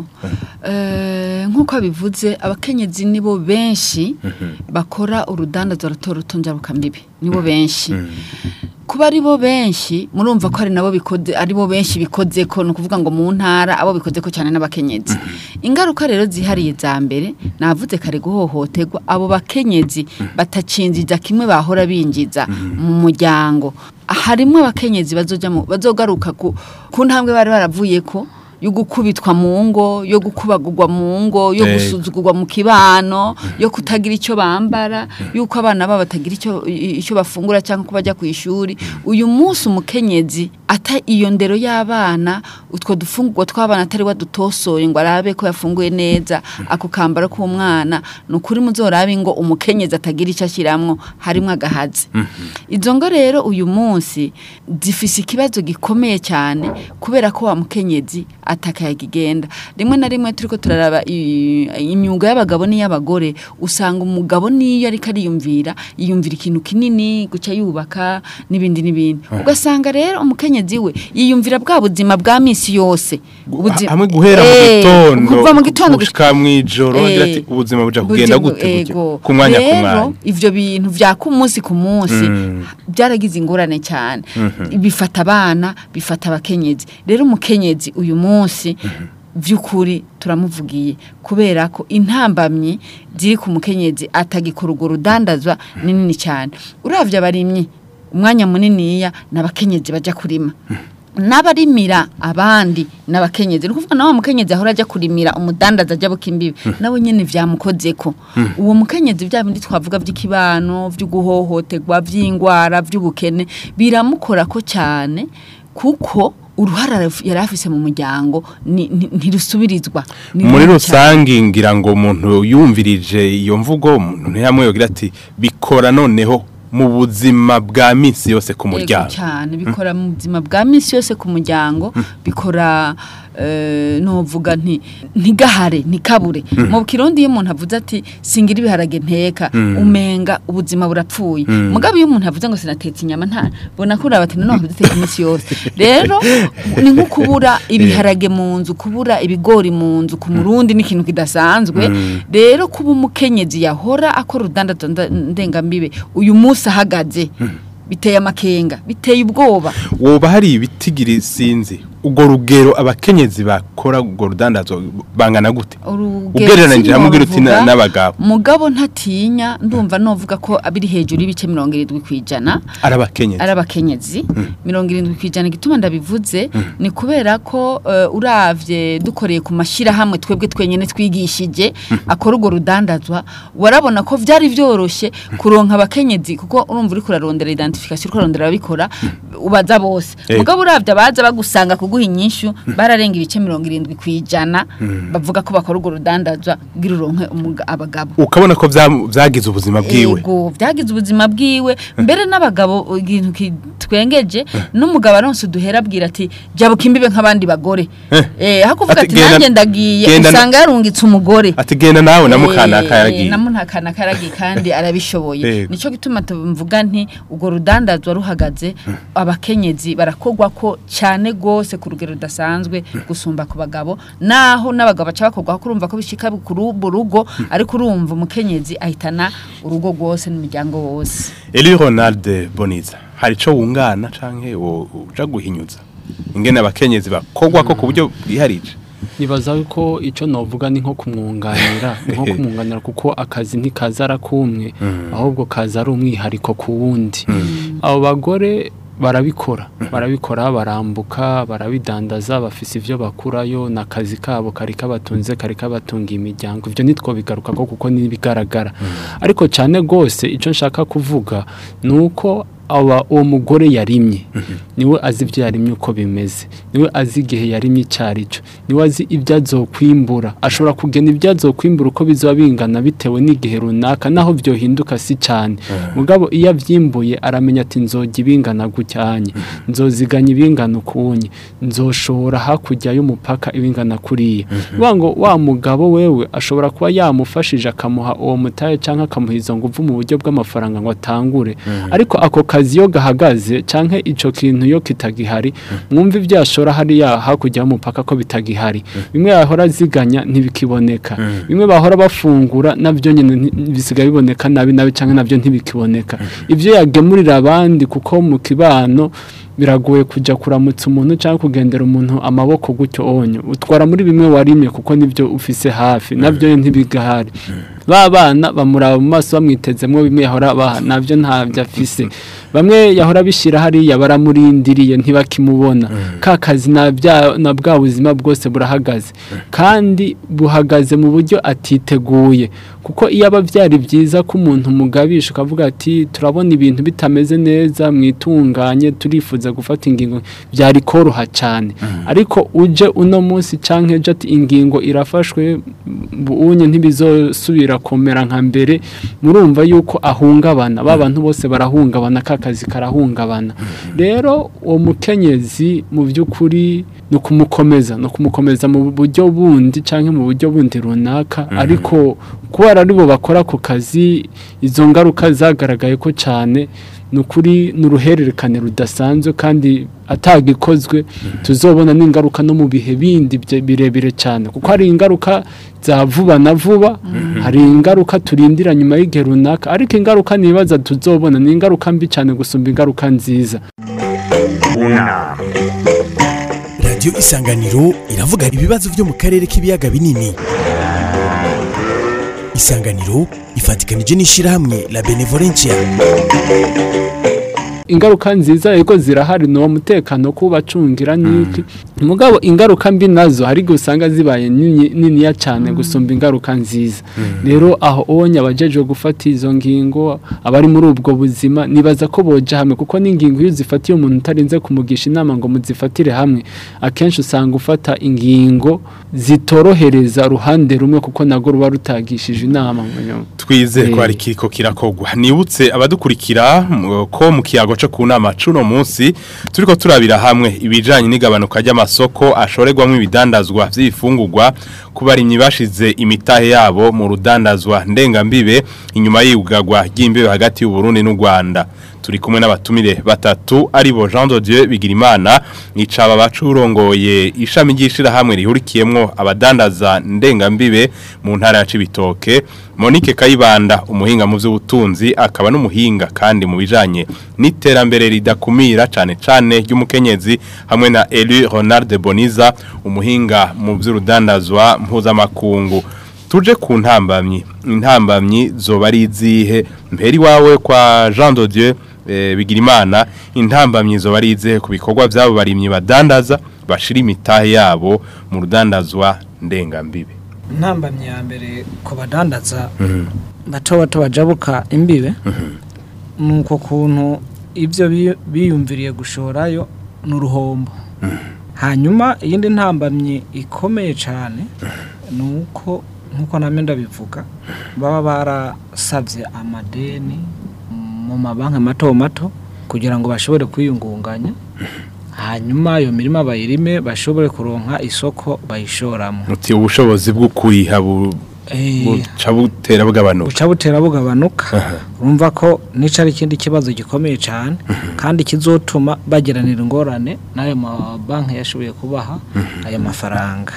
Eh, nk'uko bivuze abakenyezi nibo benshi bakora urudandazo ruto ruto njyabukambibi nibo benshi kuba ari bo benshi murumva ko ari nabo bikoze ari bo benshi bikoze ko ni ukuvuga ngo mu ntara abo bikoze ko cyane n'abakenyezi ingaruka rero zihariye za mbere navuze kare guhohoterwa abo bakenyezi batacinjiza kimwe bahora binjiza mu muryango harimo abakenyezi bazoja mu- bazogaruka ku ku ntambwe bari baravuye ko yo gukubitwa mu ngo yo gukubagurwa mu ngo yo Ego. gusuzugurwa mu kibano yo kutagira icyo bambara yuko abana babo batagira icyo i- icyo bafungura cyangwa ko bajya ku ishuri uyu munsi umukenyezi ata iyo ndero y'abana utwo dufungurwa tw'abana atari wadutosoye ngo arabe ko yafunguye neza ako kambaro k'umwana ni ukuri muzorabe ngo umukenyezi atagira icyo ashyiramwo harimo agahazi izo ngo rero uyu munsi zifise ikibazo gikomeye cyane kubera ko wa mukenyezi atakayaga igenda rimwe na rimwe turiko turaraba i- imyuga y'abagabo n'iy'abagore usanga umugabo niyo ariko ariyumvira yiyumvira ikintu kinini guca yubaka n'ibindi n'ibindi ugasanga rero umukenyezi we yiyumvira bwa buzima bwa misi yose Ubuzi- hamwe guhera mu Eh, gitondo kuva mu gitondo gushika mw'ijoro Eh, agira ati ubuzima buja kugenda Buja- gute burya ego. ku mwanya ku Rero, mwanya ivyo bintu vya ku munsi ku munsi Mm. byaragize ingorane cyane bifata abana bifata abakenyezi rero umukenyezi uyu munsi by'ukuri turamuvugiye kubera ko intambamyi ziri ku mukenyezi atagikora urwo rudandazwa ni nini cyane uravye abarimyi umwanya muniniya n'abakenyezi baja kurima n'abarimira abandi n'abakenyezi ni ukuvuga nawe mukenyezi ahora ajya kurimira umudandaza ajya buka imbibi nawe nyine vyamukozeko uwo mukenyezi bya bindi twavuga by'ikibano vy'uguhohoterwa vy'ingwara vy'ubukene biramukorako cyane kuko uruhara yari afise mu muryango ni- ni- ntirusubirizwa Ni muri runini cyane. rusange ngira ngo umuntu yumvirije iyo mvugo umuntu ntiyamwe yogira ati bikora noneho mu buzima bwa minsi yose ku Yego muryango cyane bikora mu buzima bwa minsi yose ku muryango bikora eh, novuga nti ntigahare ntikabure mu kirundi iyo umuntu avuze ati singira ibiharage nteka umenga ubuzima burapfuye mugabo iyo umuntu avuze ngo sinatetse inyama nta bona ko uraba ati none duteka iminsi yose rero ni nko kubura ibiharage mu nzu kubura ibigori mu nzu ku murundi ni ikintu kidasanzwe rero kuba umukenyezi yahora akora urudandazo nda- ndengambibe uyu munsi ahagaze biteye amakenga biteye ubwoba woba hari ibitigiri sinzi ubwo rugero abakenyezi bakora ubwo rudandazo bangana gute ugereranije hamwe ugira uti na- n'abagabo mugabo ntatinya ndumva novuga ko abiri hejuru y'ibice mirongo irindwi ku ijana ari abakenyezi ari abakenyezi mirongo irindwi ku ijana igituma ndabivuze ni kubera ko eh, uravye dukoreye ku mashyirahamwe twebwe twenyine twigishije akora urwo rudandazwa warabona ko byari byoroshye kuronka abakenyezi kuko urumva uri kurarondera identification uri kurarondera ababikora ubaza bose Yego. mugabo uravye abaza bagusanga kuguha inyishu bararenga ibice mirongo irindwi ku ijana bavuga ko bakora urwo rudandazwa kugira uronke umuga- abagabo ukabona ko bya- byagize ubuzima bwiwe Ego, byagize ubuzima bwiwe mbere n'abagabo ikintu kitwengeje n'umugabo aronse uduhera abwira ati jabuka imbibe nk'abandi bagore eh aho kuvuga Ati, ati genda- nanjye ndagiye genda na- usanga yarungitse umugore ati genda nawe na mukanaka yaragiye na mukanaka yaragiye kandi arabishoboye Yego. nico gituma tuvuga nti urwo rudandazwa ruhagaze abakenyezi barakogwa ko cyane gose ku rugero rudasanzwe gusumba ku bagabo naho n'abagabo baca bakogwa ko urumva ko bishika ku rubu rugo ariko urumva umukenyezi ahitana urugo rwose n'umuryango wose Eli Ronald Boniza hari ico wungana canke wo- uja guhinyuza ingene abakenyezi bakogwa ko ku buryo bwiharije nibaza ko icyo navuga ni nko kumwunganira ni nko kumwunganira kuko akazi ntikaza arakumwe ahubwo kaza ari umwihariko ku wundi abo bagore barabikora barabikora barambuka barabidandaza bafise ivyo bakurayo n'akazi kabo kari kabatunze kari kabatunga imiryango ivyo nitwo bigaruka ko kuko nibigaragara ariko cyane gose ico nshaka kuvuga nuko aba uwo mugore yarimye niwe azi ibyo yarimye uko bimeze niwe azi igihe yarimye icyo ari cyo niwe azi ibyo azokwimbura ashobora kugena ibyo azokwimbura uko bizaba bingana bitewe n'igihe runaka naho byohinduka si cyane mugabo iyo abyimbuye aramenya ati nzojya ibingana gucyanye nzoziganya ibingana ukunye nzoshora hakurya y'umupaka ibingana kuriya bivuga ngo wa mugabo wewe ashobora kuba yamufashije akamuha uwo mutahe cyangwa akamuha izo nguvu mu buryo bw'amafaranga ngo atangure ariko ako kazi iyo gahagaze cyangwa icyo kintu iyo kitagihari mwumva ibyo yashora hariya hakurya y'umupaka ko bitagihari bimwe yahora aziganya ntibikiboneka bimwe bahora bafungura nabyo nyine nti- bisigaye biboneka nabi nabi cyangwa nabyo ntibikiboneka ibyo yagemurira abandi kuko mu kibano biragoye kujya kuramutsa umuntu cyangwa kugendera umuntu amaboko gutyo onyo utwara muri bimwe warimye kuko nibyo ufise hafi nabyo ntibigahari ba bana bamuraba mu maso bamwitezemo bimwe yahora baha nabyo ntabyo afise bamwe yahora bishyira hariya baramurindiriye ntibakimubona ka kazi na bya- na bwa buzima bwose burahagaze kandi buhagaze mu buryo atiteguye kuko iyo aba byari byiza ko umuntu mugabisha ukavuga ati turabona ibintu bitameze neza mwitunganye turifuza gufata ingingo byari koroha cyane ariko uje uno munsi cyangwa ejo ati ingingo irafashwe unye ntibizosubira kumera nka mbere murumva yuko ahungabana ba bantu bose barahungabana ka kazi karahungabana rero uwo mukenyezi mu by'ukuri ni ukumukomeza ni ukumukomeza mu buryo bundi cyangwa mu buryo bundi runaka ariko kubera ari bo bakora ako kazi izo ngaruka zagaragaye ko cyane ni ukuri ni uruhererekane rudasanzwe kandi atagikozwe tuzobona n'ingaruka no mu bihe bindi bye- birebire cyane kuko hari ingaruka za vuba na vuba hari ingaruka turindira nyuma y'igihe runaka ariko ingaruka nibaza tuzobona ni ingaruka mbi cyane gusumba ingaruka nziza unama radiyo isanganiro iravuga ibibazo byo mu karere k'ibiyaga binini isanganiro ifatikanije n'ishyirahamwe la benevolencia ingaruka nziza ariko zirahari ni uwo mutekano kubacungira n'iki mugabo ingaruka mbi nazo hari igihe usanga zibaye nini- niniya cyane gusumba ingaruka nziza rero aho onye abajejwe gufata izo ngingo abari muri ubwo buzima nibaza ko boja hamwe kuko n'ingingo iyo uzifatiye umuntu utarinze kumugisha inama ngo muzifatire hamwe akenshi usanga ufata ingingo zitorohereza ruhande rumwe kuko nago ruba rutagishije inama mu nyuma twize ko Eh. hari kiriko kirakogwa nibutse abadukurikira mu- ko mu kiyago cyo ku nama cuno munsi turiko turabira hamwe ibijanye n'igabanuka ry'amasoko ashorerwamo ibidandazwa vy'ifungurwa ku barimyi bashize imitahe yabo mu rudandazwa ndengambibe inyuma y'ibugagwa ry'imbibe hagati y'u Burundi n'u Rwanda turi kumwe n'abatumire batatu aribo Jean de Dieu Bigirimana nicaba bacurongoye ishami ry'ishira hamwe rihurikiyemwo abadandaza ndengambibe mu ntara ya Cibitoke Monique Kayibanda umuhinga mu by'ubutunzi akaba n'umuhinga kandi mu bijanye n'iterambere ridakumira cane cane ry'umukenyezi hamwe na Elu Ronald Boniza umuhinga mu by'urudandazwa mpuzamakungu tuje ku ntambamyi intambamyi zoba ari izihe mperi wawe kwa Jean de Dieu eh, Bigirimana intambamyi zoba ari izihe ku bikorwa byabo barimyi badandaza bashira imitahe yabo mu rudandazwa ndengambibe intambamyi ya mbere ku badandaza bato bato bajabuka imbibe ni uko kuntu ibyo bi- biyumviriye gushorayo ni uruhombo hanyuma iyindi ntambamyi ikomeye cyane ni uko nk'uko namwe ndabivuga baba barasabye amadeni mu mabanki mato mato kugira ngo bashobore kwiyungunganya hanyuma ayo mirima bayirime bashobore kuronka isoko bayishoramo muti ubushobozi bwo kuriha bu- Eh, buca butera bugabanuka buca butera bugabanuka urumva ko nica ari ikindi kibazo gikomeye cyane kandi kizotuma bagiranira ingorane n'ayo mabanki yashoboye kubaha ayo mafaranga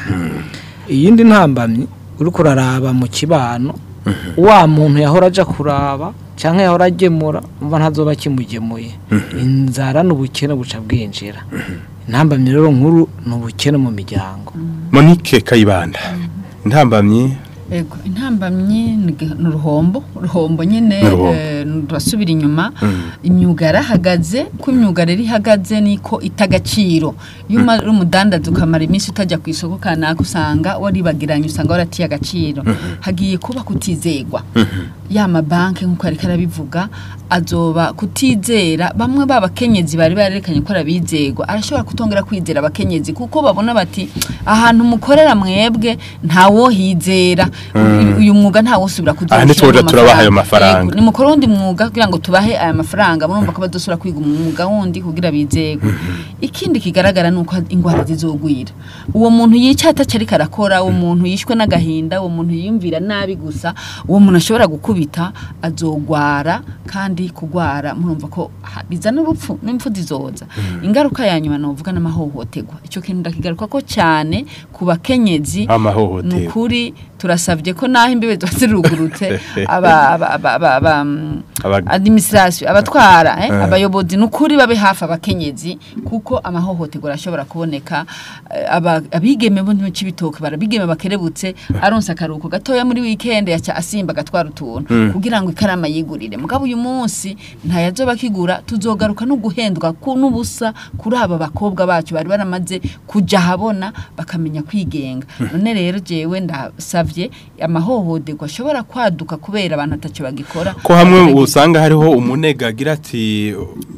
iyindi ntambamyi uri kuraraba mu kibano wa muntu yahora aja kuraba cyangwa yahora agemura umva ntazoba kimugemuye inzara n'ubukene buca bwinjira intambamyi rero nkuru ni ubukene mu miryango Monique Kayibanda intambamyi Ego, intambamyi ni ge- ni uruhombo uruhombo nyine Ni uruhombo. eh, turasubira inyuma imyuga yarahagaze ko imyuga rero ihagaze niko itagaciro iyo uma- uri umudandaza ukamara iminsi utajya ku isoko kanaka usanga waribagiranye usanga waratiye agaciro hagiye kuba kutizegwa ya mabanki nk'uko yari karabivuga azoba kutizera bamwe b'abakenyezi bari barerekanye ko arabizegwa arashobora kutongera kwizera abakenyezi kuko babona bati ahantu mukorera mwebwe ntawohizera uyu- uyu mwuga ntawosubira Aha ntitwoja turabaha ayo mafaranga. Yego, nimukora wundi mwuga kugira ngo tubahe aya mafaranga murumva ko badosubira kwiga umwuga wundi kugira bizegwe ikindi kigaragara nuko ingwara zizogwira uwo muntu yica atacari karakora uwo muntu yishwe n'agahinda uwo muntu yiyumvira nabi gusa uwo muntu ashobora gukubita azogwara kandi kugwara murumva ko ha- bizana urupfu n'impfu zizoza ingaruka ya nyuma novuga n'amahohoterwa icyo kintu ndakigaruka ko cyane ku bakenyezi amahohoterwa nukuri turasabye ko naho imbibe ziba zirugurutse aba aba aba aba aba mm, Aba- administration abatwara eh, abayobozi nukuri babe hafi abakenyezi kuko amahohoterwa arashobora kuboneka eh, aba- abigeme bo mu cibitoke barabigeme bakerebutse aronsa akaruhuko gatoya muri weekend yaca asimba agatwara utuntu kugira ngo ikarama yigurire mugabo uyu munsi ntayazoba kigura tuzogaruka no guhendwa ku n'ubusa kuri aba bakobwa bacu bari baramaze kuja habona bakamenya kwigenga none rero jewe ndasavye amahohoterwa ashobora kwaduka kubera abantu ataco bagikora ko hamwe usanga hariho umunega agira ati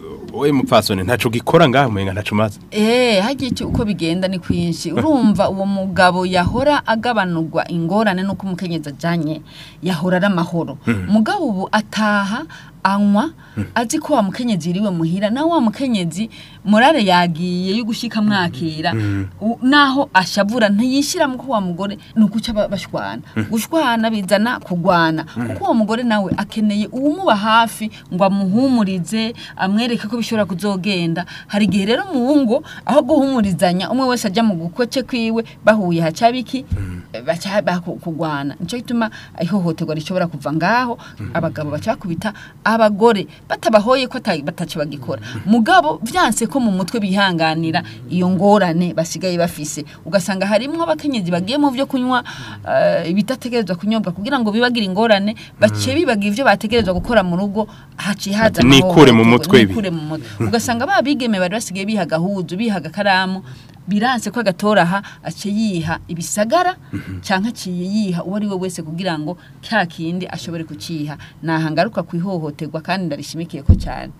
we mupfasoni ntaco gikora ngaha muhinga ntaco maze Eh, hagiye icyo uko bigenda ni kwinshi urumva uwo mugabo yahora agabanurwa ingorane nuko umukenyezi ajanye yahora ari amahoro mugabo ubu ataha anywa azi ko wa mukenyezi iriwe muhira na wa mukenyezi morale yagiye yo gushika mwakira U- naho ashavura ntiyishiramo ko wa mugore ni ukuca ba- bashwana gushwana bizana kugwana kuko uwo mugore nawe akeneye uwumuba hafi ngo amuhumurize amwereke ko bishobora kuzogenda hari igihe rero mu ngo aho guhumurizanya umwe wese ajya mu gukoce kwiwe bahuye hacabiki baca bakugwana nico gituma ihohoterwa rishobora kuva ngaho abagabo baca bakubita abagore batabahoye ko ata- bataco bagikora mugabo vyanse ko mu mutwe bihanganira iyo ngorane basigaye bafise ugasanga harimwo abakenyezi bagiye mu vyo kunywa eh, ibitategerezwa kunyobwa kugira ngo bibagire ingorane baciye bibagira ivyo bategerezwa gukora mu rugo haciye haza Ati, "Nikure mu amahohoterwa, mutwe ibi." nikure mu mutwe ugasanga babigeme bari basigaye biha gahuzu biha agakaramu biranse ko agatoraha aciye yiha ibisagara canke aciye yiha uwo ari we wese kugira ngo cya kindi ashobore kuciha nahangaruka ku ihohoterwa kandi ndarishimikiye ko cyane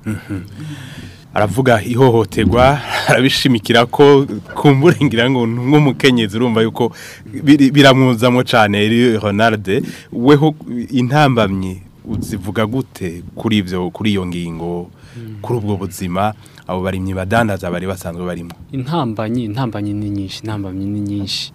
aravuga ihohoterwa arabishimikira ko kumburengira ngo nk'umukenyezi urumva yuko biri- biramwuzamo cyane Eri Ronald weho intambamyi uzivuga gute kuri ivyo kuri iyo ngingo kuri ubwo buzima abo barimyi badandaza bari basanzwe barimo intambanyi intambanyi ni nyinshi intambanyi ni nyinshi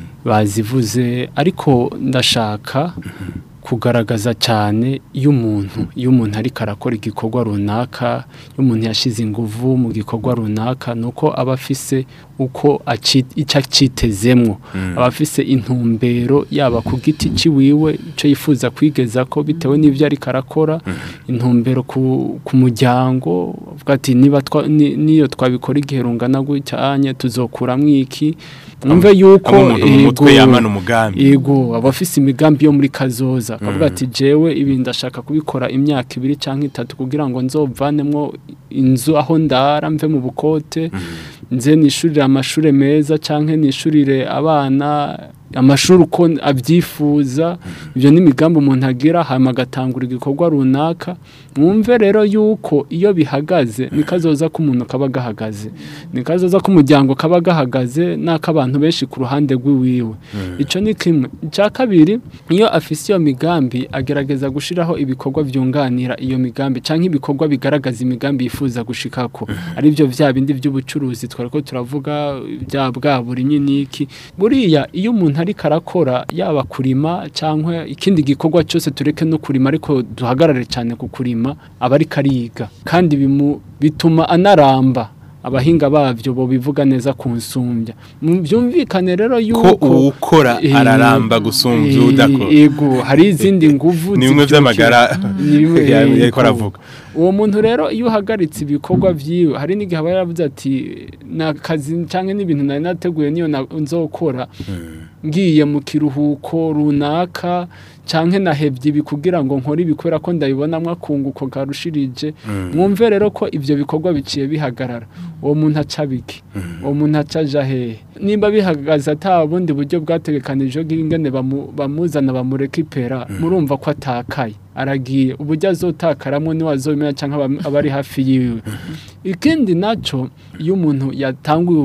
bazivuze ariko ndashaka kugaragaza cyane iyo umuntu iyo umuntu ariko arakora igikorwa runaka iyo umuntu yashize inguvu mu gikorwa runaka ni uko aba afise uko aci- icyo acitezemwo aba afise intumbero yaba ku giti ciwiwe icyo yifuza kwigeza ko bitewe n'ibyo ariko arakora intumbero ku, ku muryango avuga ati niba twa- ni- niyo twabikora igihe rungana gucyanye tuzokuramwo iki mwumve yuko Hamwe umuntu mu mutwe ego, yamana umugambi. Ego abafise imigambi yo muri kazoza akavuga ati jewe ibi ndashaka kubikora imyaka ibiri canke itatu kugira ngo nzovanemwo inzu aho ndara mve mu bukote nze nishurire amashure meza canke nishurire abana amashuri uko abyifuza ibyo ni imigambi umuntu agira hanyuma agatangura igikorwa runaka mwumve rero yuko iyo bihagaze ni kazoza k'umuntu kaba gahagaze ni kazoza k'umuryango kaba gahagaze n'ak'abantu benshi ku ruhande rw'iwiwe icyo ni kimwe icya kabiri iyo afise iyo migambi agerageza gushyiraho ibikorwa byunganira iyo migambi cyangwa ibikorwa bigaragaza imigambi yifuza gushikako ari byo bya bindi by'ubucuruzi twari ko turavuga bya bwa buri nyiniki buriya iyo umuntu ariko arakora yaba kurima cyangwa ikindi gikorwa cyose tureke no kurima ariko duhagarare cyane ku kurima aba ariko ariga kandi bimu- bituma anaramba abahinga babyo bo bivuga neza ku nsumbya Mu- byumvikane rero ko yuko uwukora Eh, araramba gusumvya eh, udakora Ego hari izindi nguvu ni bimwe zibyukira. by'amagara Ni bimwe- yariko yego. aravuga uwo muntu rero iyo uhagaritse ibikorwa vyiwe hari n'igihe aba yaravuze ati nakazi canke n'ibintu nari nateguye niyo na- nzokora ngiye mu kiruhuko runaka canke nahevye ibi kugira ngo nkore ibi kubera ko ndabibonamwo akunguko karushirije mwumve rero ko ivyo bikorwa biciye bihagarara uwo muntu aca biki uwo muntu aca aja hehe nimba bihagaze ata bundi buryo bwategekanijwe bw'ingene bamu- bamuzana bamureka ipera murumva ko atakaye aragiye uburyo azotakaramwo niwe azobimenya cyangwa aba- abari hafi yiwe ikindi naco iyo umuntu yatanguye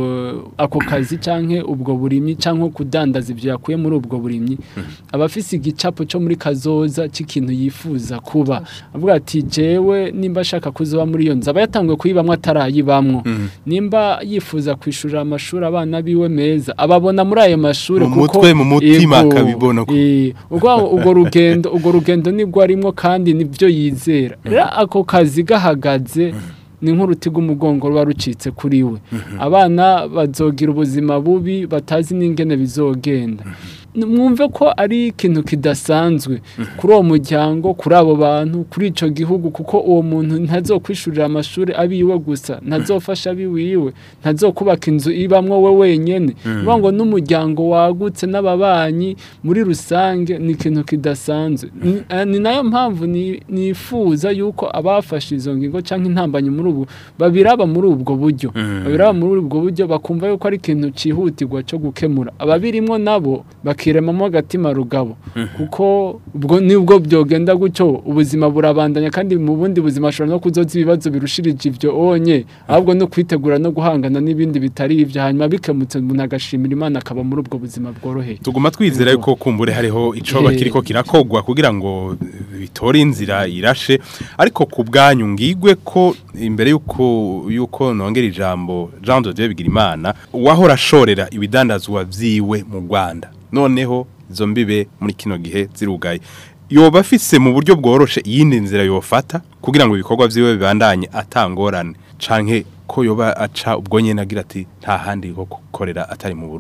u- ako kazi canke ubwo burimyi canke kudandaza ivyo yakuye muri ubwo burimyi aba afise igicapo cyo muri kazoza c'ikintu yifuza kuba avuga ati jewe nimba ashaka kuzoba muri iyo nzu aba yatanguye kuyibamwo atarayibamwo nimba yifuza kwishurira amashuri abana biwe meza ababona muri ayo mashuri Mu mutwe, mu mutima akabibona ko- Eh, ubwo ubwo rugendo ubwo rugendo nibwo arimo kandi nibyo yizera rero ako kazi gahagaze ni nk'uruti rw'umugongo ruba rucitse kuri we abana bazogira ubuzima bubi batazi n'ingene bizogenda mwumve ko ari ikintu kidasanzwe kuri uwo muryango kuri abo bantu kuri icyo gihugu kuko uwo muntu ntazokwishurira amashuri abiwe gusa ntazofasha abiwiwe ntazokubaka inzu ibamwo we wenyine bivuga ngo n'umuryango wagutse n'ababanyi muri rusange ni ikintu kidasanzwe Ni- eh, ni nayo mpamvu ni- nifuza yuko abafashe izo ngingo cyangwa intambanyi muri ubu babiraba muri ubwo buryo babiraba muri ubwo buryo bakumva yuko ari ikintu cyihutirwa cyo gukemura ababirimwo nabo bakiremamo agatima rugabo kuko ubwo nibwo byogenda gutyo ubuzima burabandanya kandi mu bundi buzima ashobora no kuzoza ibibazo birushirije ibyo onye ahubwo no kwitegura no guhangana n'ibindi bitari ibyo hanyuma bikemutse umuntu agashimira imana akaba muri ubwo buzima bworoheye tuguma twizera yuko kumbure hariho icoba Eh. kiriko kirakogwa kugira ngo bitore inzira irashe ariko ku bwanyu ngigwe ko imbere yuko yuko nongera ijambo Jean de Dieu Bigirimana wahora ashorera ibidandazwa vyiwe mu Rwanda noneho izo mbibe muri kino gihe zirugaye yoba afise mu buryo bworoshe iyindi nzira yofata kugira ngo ibikorwa vyiwe bibandanye atangorane canke ko yoba aca ubwo nyene agira ati nta handi ho gukorera atari mu Burundi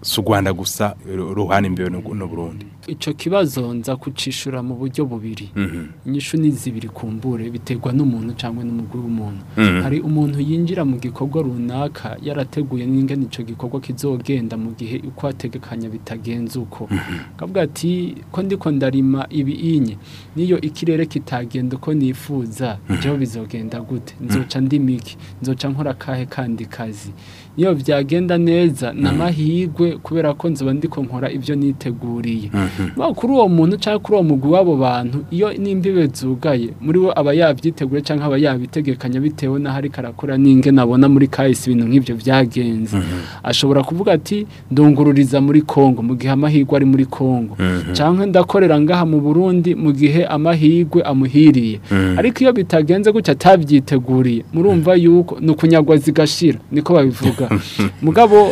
si u rwanda gusa ru- ruhana imbeho n'u n'u burundi ico kibazo nza kucishura mu buryo bubiri Mhm. inyishu ni zibiri kumbure biterwa n'umuntu cyangwa n'umugwi w'umuntu Mhm. hari umuntu yinjira mu gikorwa runaka yarateguye n'ingene ico gikorwa kizogenda mu gihe uko ategekanya bitagenze uko kavuga ati ko ndiko ndarima ibi inye niyo ikirere kitagenda uko nifuza byo bizogenda gute nzoca ndimiki nzoca nkora kahe kandi kazi iyo byagenda neza namahigwe kubera ko nzoba ndiko nkora ibyo niteguriye Ba kuri uwo muntu cyangwa kuri uwo mugwi w'abo bantu iyo n'imbibe zugaye muri we aba yabyiteguye cyangwa aba yabitegekanya bitewe n'aho ariko arakora n'inge nabona muri kahise ibintu nk'ibyo byagenze ashobora kuvuga ati ndungururiza muri Kongo mu gihe amahirwe ari muri Kongo cyangwa ndakorera ngaha mu Burundi mu gihe amahirwe amuhiriye ariko iyo bitagenze gutya atabyiteguriye murumva yuko ni ukunyagwa zigashira niko babivuga mugabo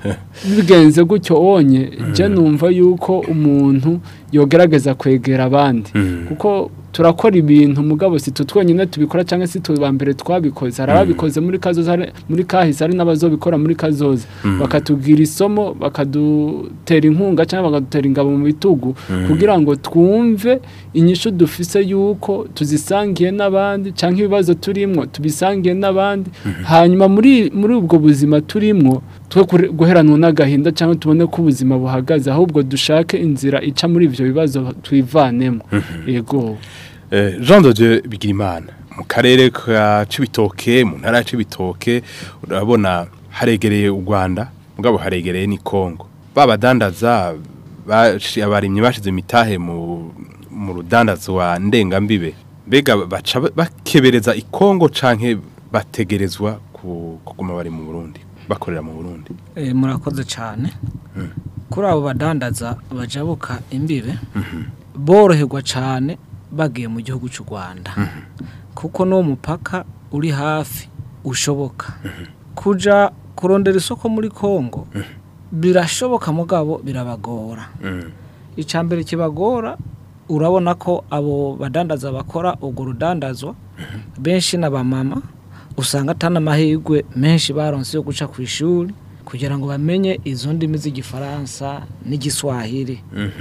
bigenze gutyo onye je numva yuko umuntu yogerageza kwegera abandi kuko turakora ibintu mugabo si tutwonyine tubikora cyangwa si tuba mbere twabikoze hari ababikoze muri kazoza hari- muri kahise hari n'abazobikora muri kazoza bakatubwira isomo bakadutera inkunga cyangwa bakadutera ingabo mu bitugu kugira ngo twumve inyishu dufise yuko tuzisangiye n'abandi cyangwa ibibazo turimwo tubisangiye n'abandi hanyuma muri muri ubwo buzima turimwo twe kure- guheranwa n'agahinda cyangwa tubone ko ubuzima buhagaze ahubwo dushake inzira ica muri ibyo bibazo twivanemo yego Eh, Jean de Dieu Bigirimana mu karere ka Cibitoke mu ntara ya Cibitoke urabona haregereye u Rwanda mugabo haregereye ni Kongo babadandaza bashi- abarimyi bashize imitahe mu mu rudandazwa ndengambibe mbega baca ba- bakebereza i Kongo canke bategerezwa ku- kuguma bari mu Burundi bakorera mu Burundi Eh, murakoze cyane kuri abo badandaza bajabuka imbibe boroherwa cyane bagiye mu gihugu cy'u Rwanda kuko n'uwo mupaka uri hafi ushoboka kuja kurondera isoko muri Kongo birashoboka mugabo birabagora icya mbere kibagora urabona ko abo badandaza bakora urwo rudandazwa benshi n'abamama usanga atari amahirwe menshi baronse yo guca ku ishuri kugira ngo bamenye izo ndimi z'igifaransa n'igiswahili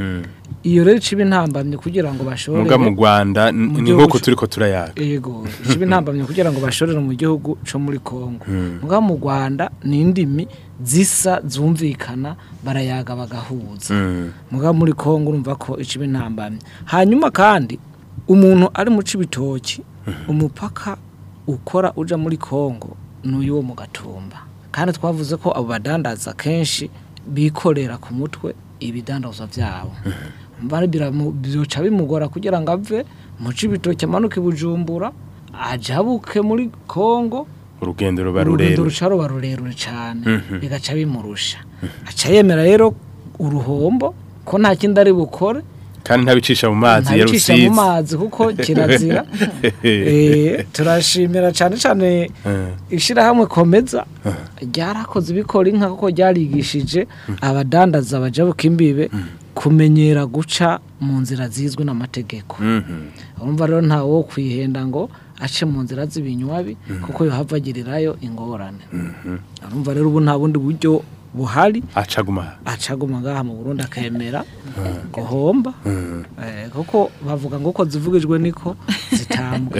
iyo rero iciba intambamye kugira ngo bashobore muga mu Rwanda n- mu ni gihugu nk'uko cu- turiko turayaga yego iciba intambamye kugira ngo bashorere mu gihugu cyo muri Kongo muga mu Rwanda ni indimi zisa zumvikana barayaga bagahuza Mm. muga muri Kongo urumva ko iciba intambamye hanyuma kandi umuntu ari mu cibitoki umupaka ukora uja muri Kongo n'uyu wo mu gatumba kandi twavuze ko abo badandaza kenshi bikorera ku mutwe ibidandazwa byabo mbari biramu- byoca bimugora kugira ngo ave mu cibitoki amanuke i bujumbura ajabuke muri Kongo urugendo ruba urugendo rurerure ruca ruba rurerure cyane bigaca bimurusha aca yemera rero uruhombo ko nta kindi ari bukore kandi ntabicisha mu mazi ya ntabicisha mu rusizi mazi kuko kirazira Eh, turashimira cyane cyane ishyirahamwe komeza ryarakoze ibikora inka kuko ryarigishije abadandaza bajabuka imbibe kumenyera guca mu nzira zizwi n'amategeko urumva rero ntawe wo kwihenda ngo ace mu nzira z'ibinywabi kuko yohava agirirayo ingorane urumva rero ubu nta bundi buryo buhari acaguma acaguma ngaha mu Burundi akemera guhomba eh, kuko bavuga ngo uko zivugijwe niko zitambwa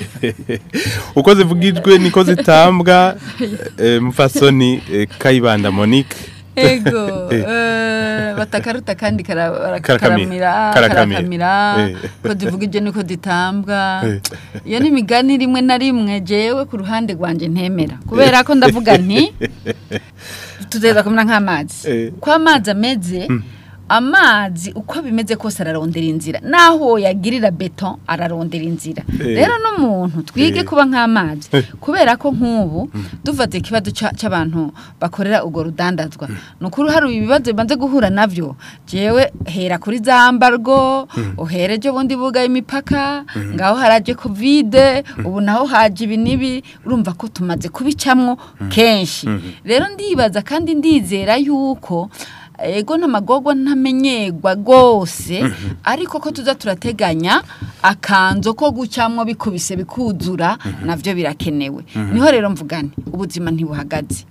uko zivugijwe niko zitambwa eh, mufasoni eh, kayibanda monique ego eh, batakaruta kandi kara- Karakamira. karakamira Karakamira. karakamira Eh. ko zivugije niko ditambwa Eh. iyo ni imigani rimwe na rimwe jewe ku ruhande rwanjye ntemera kubera ko ndavuga nti tuzeza kumera nk'amazi Eh. uko amazi ameze amazi uko bimeze kose ararondera inzira naho yagirira beton ararondera inzira Eh. rero n'umuntu twige Eh. kuba nk'amazi kubera ko nk'ubu dufate ikibazo ca- c'abantu bakorera urwo rudandazwa ni ukuri hari ibibazo bimaze guhura navyo jewe hera kuri za mbargo uhere ejo bundi bugaye imipaka ngaho haraje kovide ubu naho haje ibi n'ibi urumva ko tumaze kubicamwo kenshi rero ndibaza kandi ndizera yuko ego n'amagorwa ntamenyerwa rwose ariko ko tuza turateganya akanzo ko gucamwo bikubise bikuzura navyo birakenewe niho rero mvugane ubuzima ntibuhagaze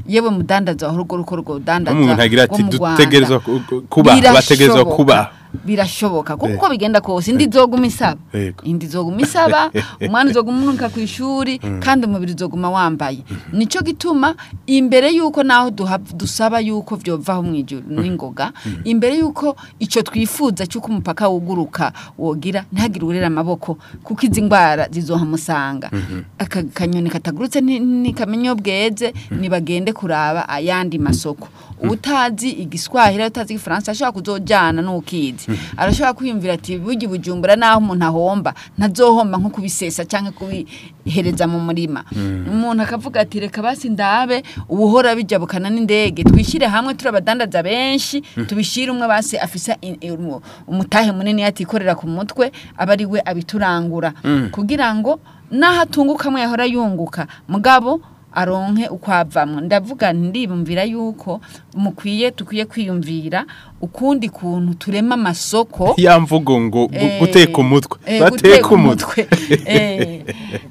yewe mudandaza aho urwo ruko rwo dandaza umuntu agira ati rwo mu Rwanda. dutegerezwa ku- ku- kuba Birashoboka. bategerezwa kuba birashoboka kuko Eh. uko bigenda kose indi izoguma isaba Yego. indi izoguma isaba umwana uzoguma umunuka ku ishuri kandi umubiri uzoguma wambaye nico gituma imbere yuko naho duha- dusaba yuko vyovaho mu ijuru n'ingoga imbere yuko ico twifuza cyuko umupaka wuguruka wogira ntihagire urera amaboko kuko izi ngwara zizohamusanga aka kanyoni katagurutse ni- nikamenya iyo bweze nibagende kuraba ayandi masoko utazi igiswahili utazi igifaransa ashobora kuzojana n'ukizi arashobora kwiyumvira ati burya bujumbura naho umuntu ahomba ntazohomba nko kubisesa cyangwa kubihereza mu murima umuntu akavuga ati reka basi ndabe ubuhora bijabukana n'indege twishyire hamwe turi abadandaza benshi tubishyire umwe basi afise i- i- umu- umutahe munini yatikorera ku mutwe aba ari we abiturangura kugira ngo naho atunguka amwe yahora yunguka mugabo aronke uko avamwo ndavuga ndibumvira yuko mukwiye tukwiye kwiyumvira ukundi kuntu turema amasoko ya mvugo ngo gu- Eh, guteka umutwe eh, bateka guteka umutwe Eh,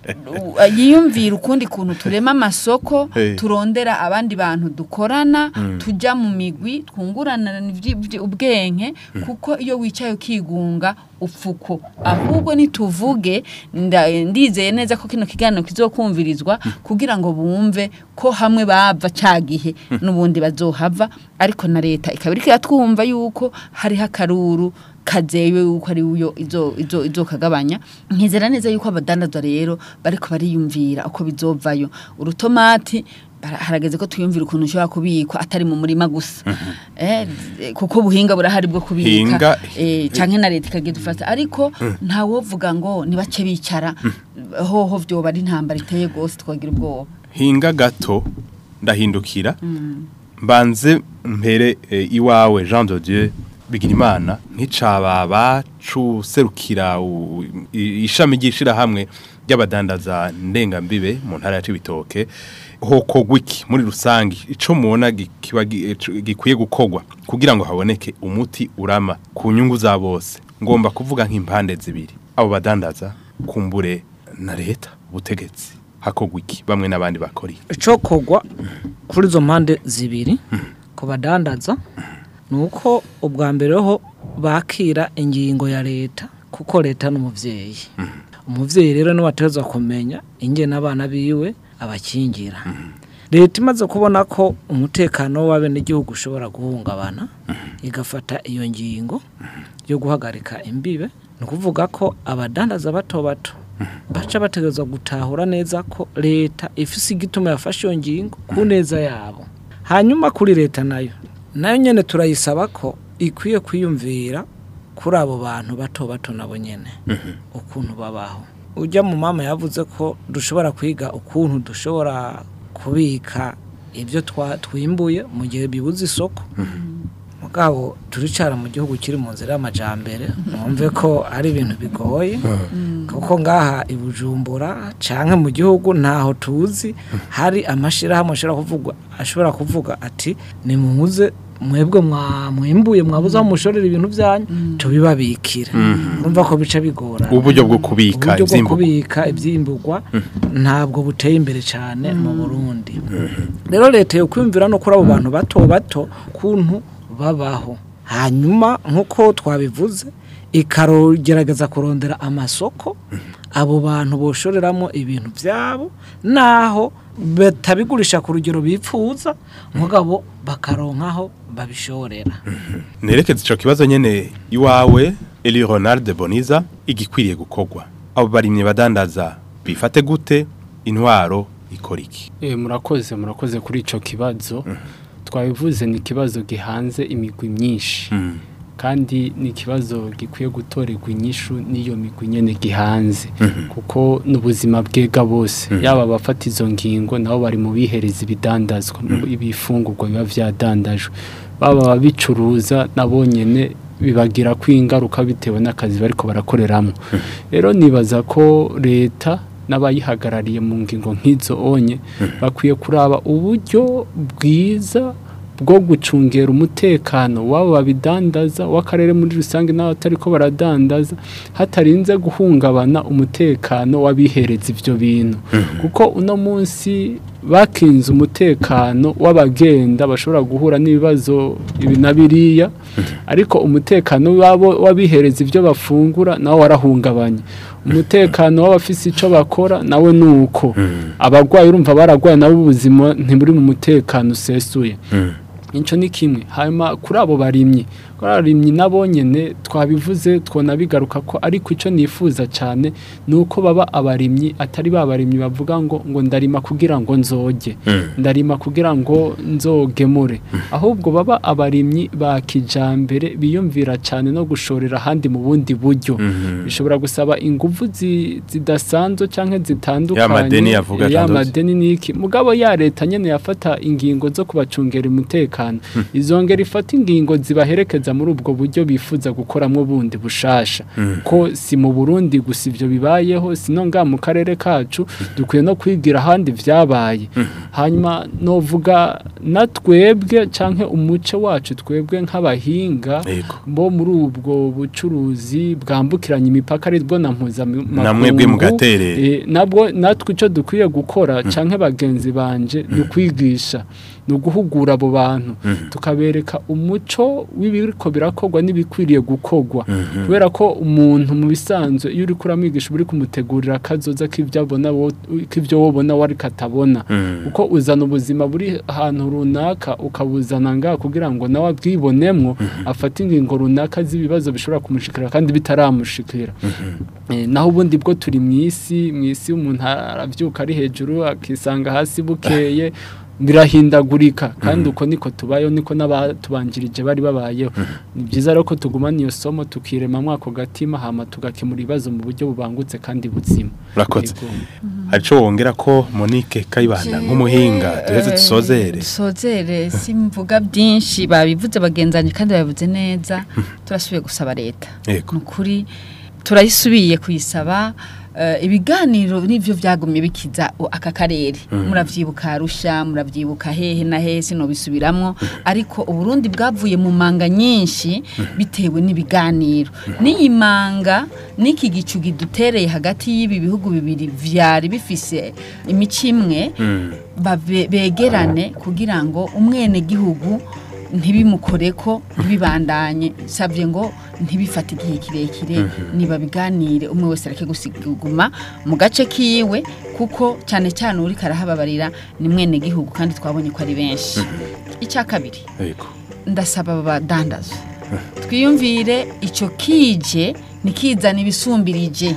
u- yiyumvira ukundi kuntu turema amasoko Eh. turondera abandi bantu dukorana tujya mu migwi twungurana ubwenge kuko iyo wicaye ukigunga upfuko ahubwo nituvuge nda- ndizeye neza ko kino kiganiro kizokumvirizwa kugira ngo bumve ko hamwe bava cya gihe n'ubundi bazohava ariko na leta ikaba iriko iratwumva yuko hariho akaruru kazewe yuko ari yo izo izo izo kagabanya nkizera neza yuko abadandaza rero bariko bariyumvira uko bizovayo urutomati bara- harageze ko twiyumvira ukuntu ushobora kubikwa atari mu murima gusa eh, kuko buhinga burahari bwo kubika Hinga- eh, canke na leta ikagira dufata ariko ntawovuga ngo nibace bicara hoho vyoba ari intambara iteye gose twagira ubwoba hinga gato ndahindukira mbanze mpere eh, iwawe Jean de Dieu Bigirimana nk'icababa cuserukira u- i- ishami ryishira hamwe ry'abadandaza ndengambibe mu ntara ya Cibitoke hokogwa iki muri rusangi ico mubona gi- kiba gi- ico- gikwiye gukogwa kugira ngo haboneke umuti urama ku nyungu za bose ngomba kuvuga nk'impande zibiri abo badandaza kumbure na leta ubutegetsi hakogwa iki bamwe n'abandi bakora iki icokogwa kuri izo mpande zibiri ku badandaza ni uko ubwa mbere ho bakira ingingo ya leta kuko leta ni umubyeyi umubyeyi rero niwe ategerezwa kumenya ingene abana biwe abakingira leta imaze kubona ko umutekano w'abenegihugu ushobora guhungabana igafata iyo ngingo yo guhagarika imbibe ni ukuvuga ko abadandaza bato bato baca bategerezwa gutahura neza ko leta ifise igituma yafashe iyo ngingo ku neza yabo hanyuma kuri leta nayo nayo nyene turayisaba ko ikwiye kwiyumvira kuri abo bantu bato bato nabo nyene ukuntu babaho ujya mu mama yavuze ko dushobora kwiga ukuntu dushobora kubika ibyo twa- twimbuye mu gihe bibuze isoko mugabo turicara mu gihugu kiri mu nzira y'amajambere numve ko ari ibintu bigoye kuko ngaha i Bujumbura canke mu gihugu ntaho tuzi hari amashirahamwe ashobora kuvuga ashobora kuvuga ati nimuze mwebwe mwa mwimbuye mwabuze aho mushorera ibintu byanyu tubibabikire urumva ko bica bigora uburyo bwo kubika uburyo bwo ivyimburwa kubika ibyimburwa ntabwo buteye imbere cyane mu burundi rero leta yo kwiyumvira no kuri abo bantu bato bato kuntu babaho hanyuma nk'uko twabivuze ikagerageza kurondera amasoko abo bantu boshoreramo ibintu byabo naho batabigurisha ku rugero bipfuza mugabo bakaronkaho babishorera nerekeza ico kibazo nyene iwawe Eli Ronald Boniza igikwiriye gukogwa abo barimye badandaza bifate gute intwaro ikora iki Eh, murakoze murakoze kuri ico kibazo twabivuze ni ikibazo gihanze imigwi myinshi kandi ni ikibazo gikwiye gutorerwa inyishu n'iyo migwi nyene gihanze kuko n'ubuzima bwega bose yaba abafata izo ngingo nabo bari mu bihereza ibidandazwa mu ibifungurwa biba vyadandajwe baba ababicuruza nabo nyene bibagira ko ingaruka bitewe n'akazi bariko barakoreramo rero nibaza ko leta n'abayihagarariye mu ngingo nk'izo onye bakwiye kuraba uburyo bwiza bwo gucungera umutekano w'abo babidandaza w'akarere muri rusange n'abatari ko baradandaza hatarinze guhungabana umutekano w'abihereza ibyo bintu kuko uno munsi bakinze umutekano w'abagenda bashobora guhura n'ibibazo ibi na biriya ariko umutekano wabo wabihereza ibyo bafungura nawo warahungabanye umutekano w'abafise icyo bakora nawe ni uko abarwayi urumva bararwaye nabo ubuzima ntiburi mu mutekano usesuye icyo ni kimwe hanyuma kuri abo barimyi kuri abo barimyi nabo nyine twabivuze twona bigaruka ko ariko icyo nifuza cyane ni uko baba abarimyi atari ba barimyi bavuga ngo ngo ndarima kugira ngo nzoge ndarima kugira ngo nzogemure ahubwo baba abarimyi ba kijambere biyumvira cyane no gushorera ahandi mu bundi buryo bishobora gusaba ingufu zi- zidasanzwe cyangwa zitandukanye Ya madeni yavuga ya Jean Dodi. madeni niki mugabo ya leta nyene yafata ingingo zo kubacungera umutekano izongera ifata ingingo zibaherekeza muri ubwo buryo bifuza gukoramwo bundi bushasha ko si mu Burundi gusa ivyo bibayeho sino nga mu karere kacu dukwiye no kwigira ahandi vyabaye hanyuma novuga na twebwe canke umuce wacu twebwe nk'abahinga Yego. bo muri ubwo bucuruzi bwambukiranya imipaka ari bwo na mpuzamakungu Na mwebwe mugaterera. Eh, nabwo natwe icyo dukwiye gukora cyangwa bagenzi banje ni ukwigisha ni uguhugura abo bantu tukabereka umuco w'ibiriko birakorwa n'ibikwiriye gukorwa kubera ko umuntu mu bisanzwe iyo uri kuramwigisha uba uri kumutegurira akazoza k'ibyo abona wo- k'ibyo wowe ubona we ariko atabona kuko uzana ubuzima buri ahantu runaka ukabuzana ngaha kugira ngo nawe abwibonemwo afate ingingo runaka z'ibibazo bishobora kumushikira kandi bitaramushikira Eh, naho ubundi bwo turi mu isi mu isi umuntu arabyuka ari hejuru akisanga hasi bukeye birahindagurika kandi uko niko tubayeho niko n'abatubanjirije bari babayeho ni byiza rero ko tugumana iyo somo tukiremamo ako gatima hama tugakemura ibibazo mu buryo bubangutse kandi buzima urakoze Yego. hari icyo wongera ko monique kayibanda nk'umuhinga duheze dusozere dusozere simvuga byinshi babivuze bagenzanye kandi babivuze neza turasubiye gusaba leta Yego. ni ukuri turayisubiye kuyisaba eh, ibiganiro nivyo vyagumye bikiza o- aka karere muravyibuka arusha muravyibuka hehe na hehe sinobisubiramwo ariko uburundi bwavuye mu manga nyinshi bitewe n'ibiganiro n'iyi manga n'iki gicu kidutereye hagati y'ibi bihugu bibiri vyari bifise imico imwe babe- begerane kugira ngo umwene gihugu ntibimukoreko ntibibandanye sabye ngo ntibifate igihe kirekire niba biganire umwe wese areke gusiguma mu gace kiwe kuko cyane cyane uri karahababarira ni mwene gihugu kandi twabonye ko ari benshi icya kabiri yego ndasaba abadandaza twiyumvire icyo kije ntikizane ibisumbirije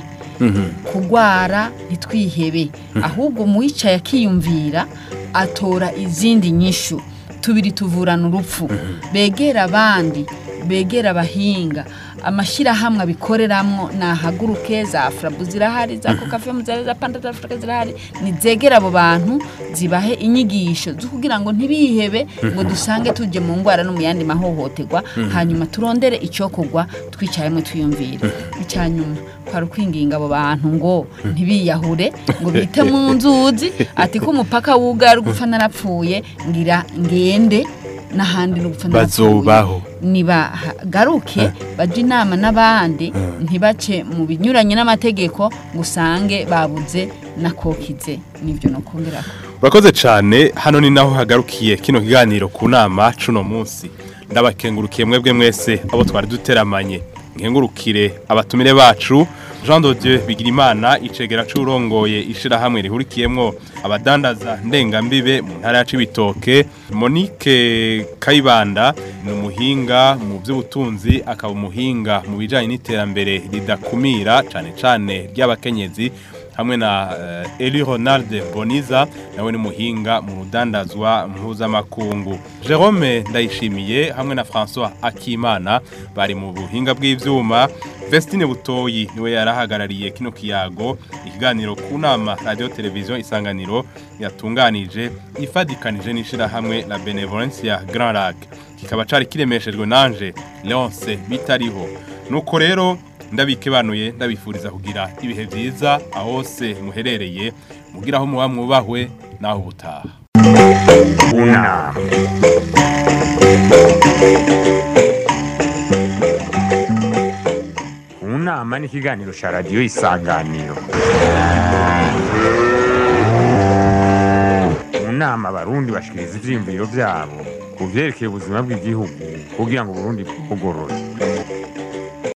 kugwara ntitwihebe ahubwo muwicaye akiyumvira atora izindi nyishu tubiri tuvurana urupfu begera abandi begera abahinga amashyirahamwe abikoreramwo nahaguruke za furabu zirahari za kokafemu zirahari za panda za afurika zirahari nizegera abo bantu zibahe inyigisho zo kugira ngo ntibihebe ngo dusange tujye mu ndwara no mu yandi mahohoterwa hanyuma turondere icyokorwa twicayemo twiyumvire icya nyuma kwari ukwinginga abo bantu ngo ntibiyahure ngo bite mu nzuzi ati ko umupaka wugaye ari gupfa narapfuye ngira ngende n'ahandi no gupfa narapfuye bazobaho nibagaruke bajye inama n'abandi ntibace mu binyuranye n'amategeko ngo usange babuze na kokize nibyo no kongera urakoze cyane hano ni naho hagarukiye kino kiganiro ku nama cuno munsi ndabakengurukiye mwebwe mwese abo twari duteramanye nkengurukire abatumire bacu jean de dieu bigirimana icegera c'urongoye ishirahamwe rihurikiyemwo abadandaza ndengambibe mu ntara ya cibitoke monique kayibanda ni umuhinga mu by'ubutunzi akaba umuhinga mu bijanye n'iterambere ridakumira cane cane ry'abakenyezi hamwe na uh, Eli Ronald Boniza nawe ni muhinga mu rudandazwa mpuzamakungu Jerome Ndayishimiye hamwe na François Akimana bari mu buhinga bw'ivyuma Vestine Butoyi niwe yarahagarariye kino kiyago ikiganiro ku nama radio television isanganiro yatunganije ifadikanije n'ishira hamwe la Benevolencia Grand Lac kikaba cari kiremeshejwe nanje Leonce bitariho nuko rero ndabikebanuye ndabifuriza kugira ibihe byiza aho hose muherereye mugira aho muba mwubahwe naho ubutaha Una. Unama ni ikiganiro cya radiyo isanganiro mu inama abarundi bashikiriza ivyiyumviro vyabo ku vyerekeye ubuzima bw'igihugu kugira ngo uburundi bugorore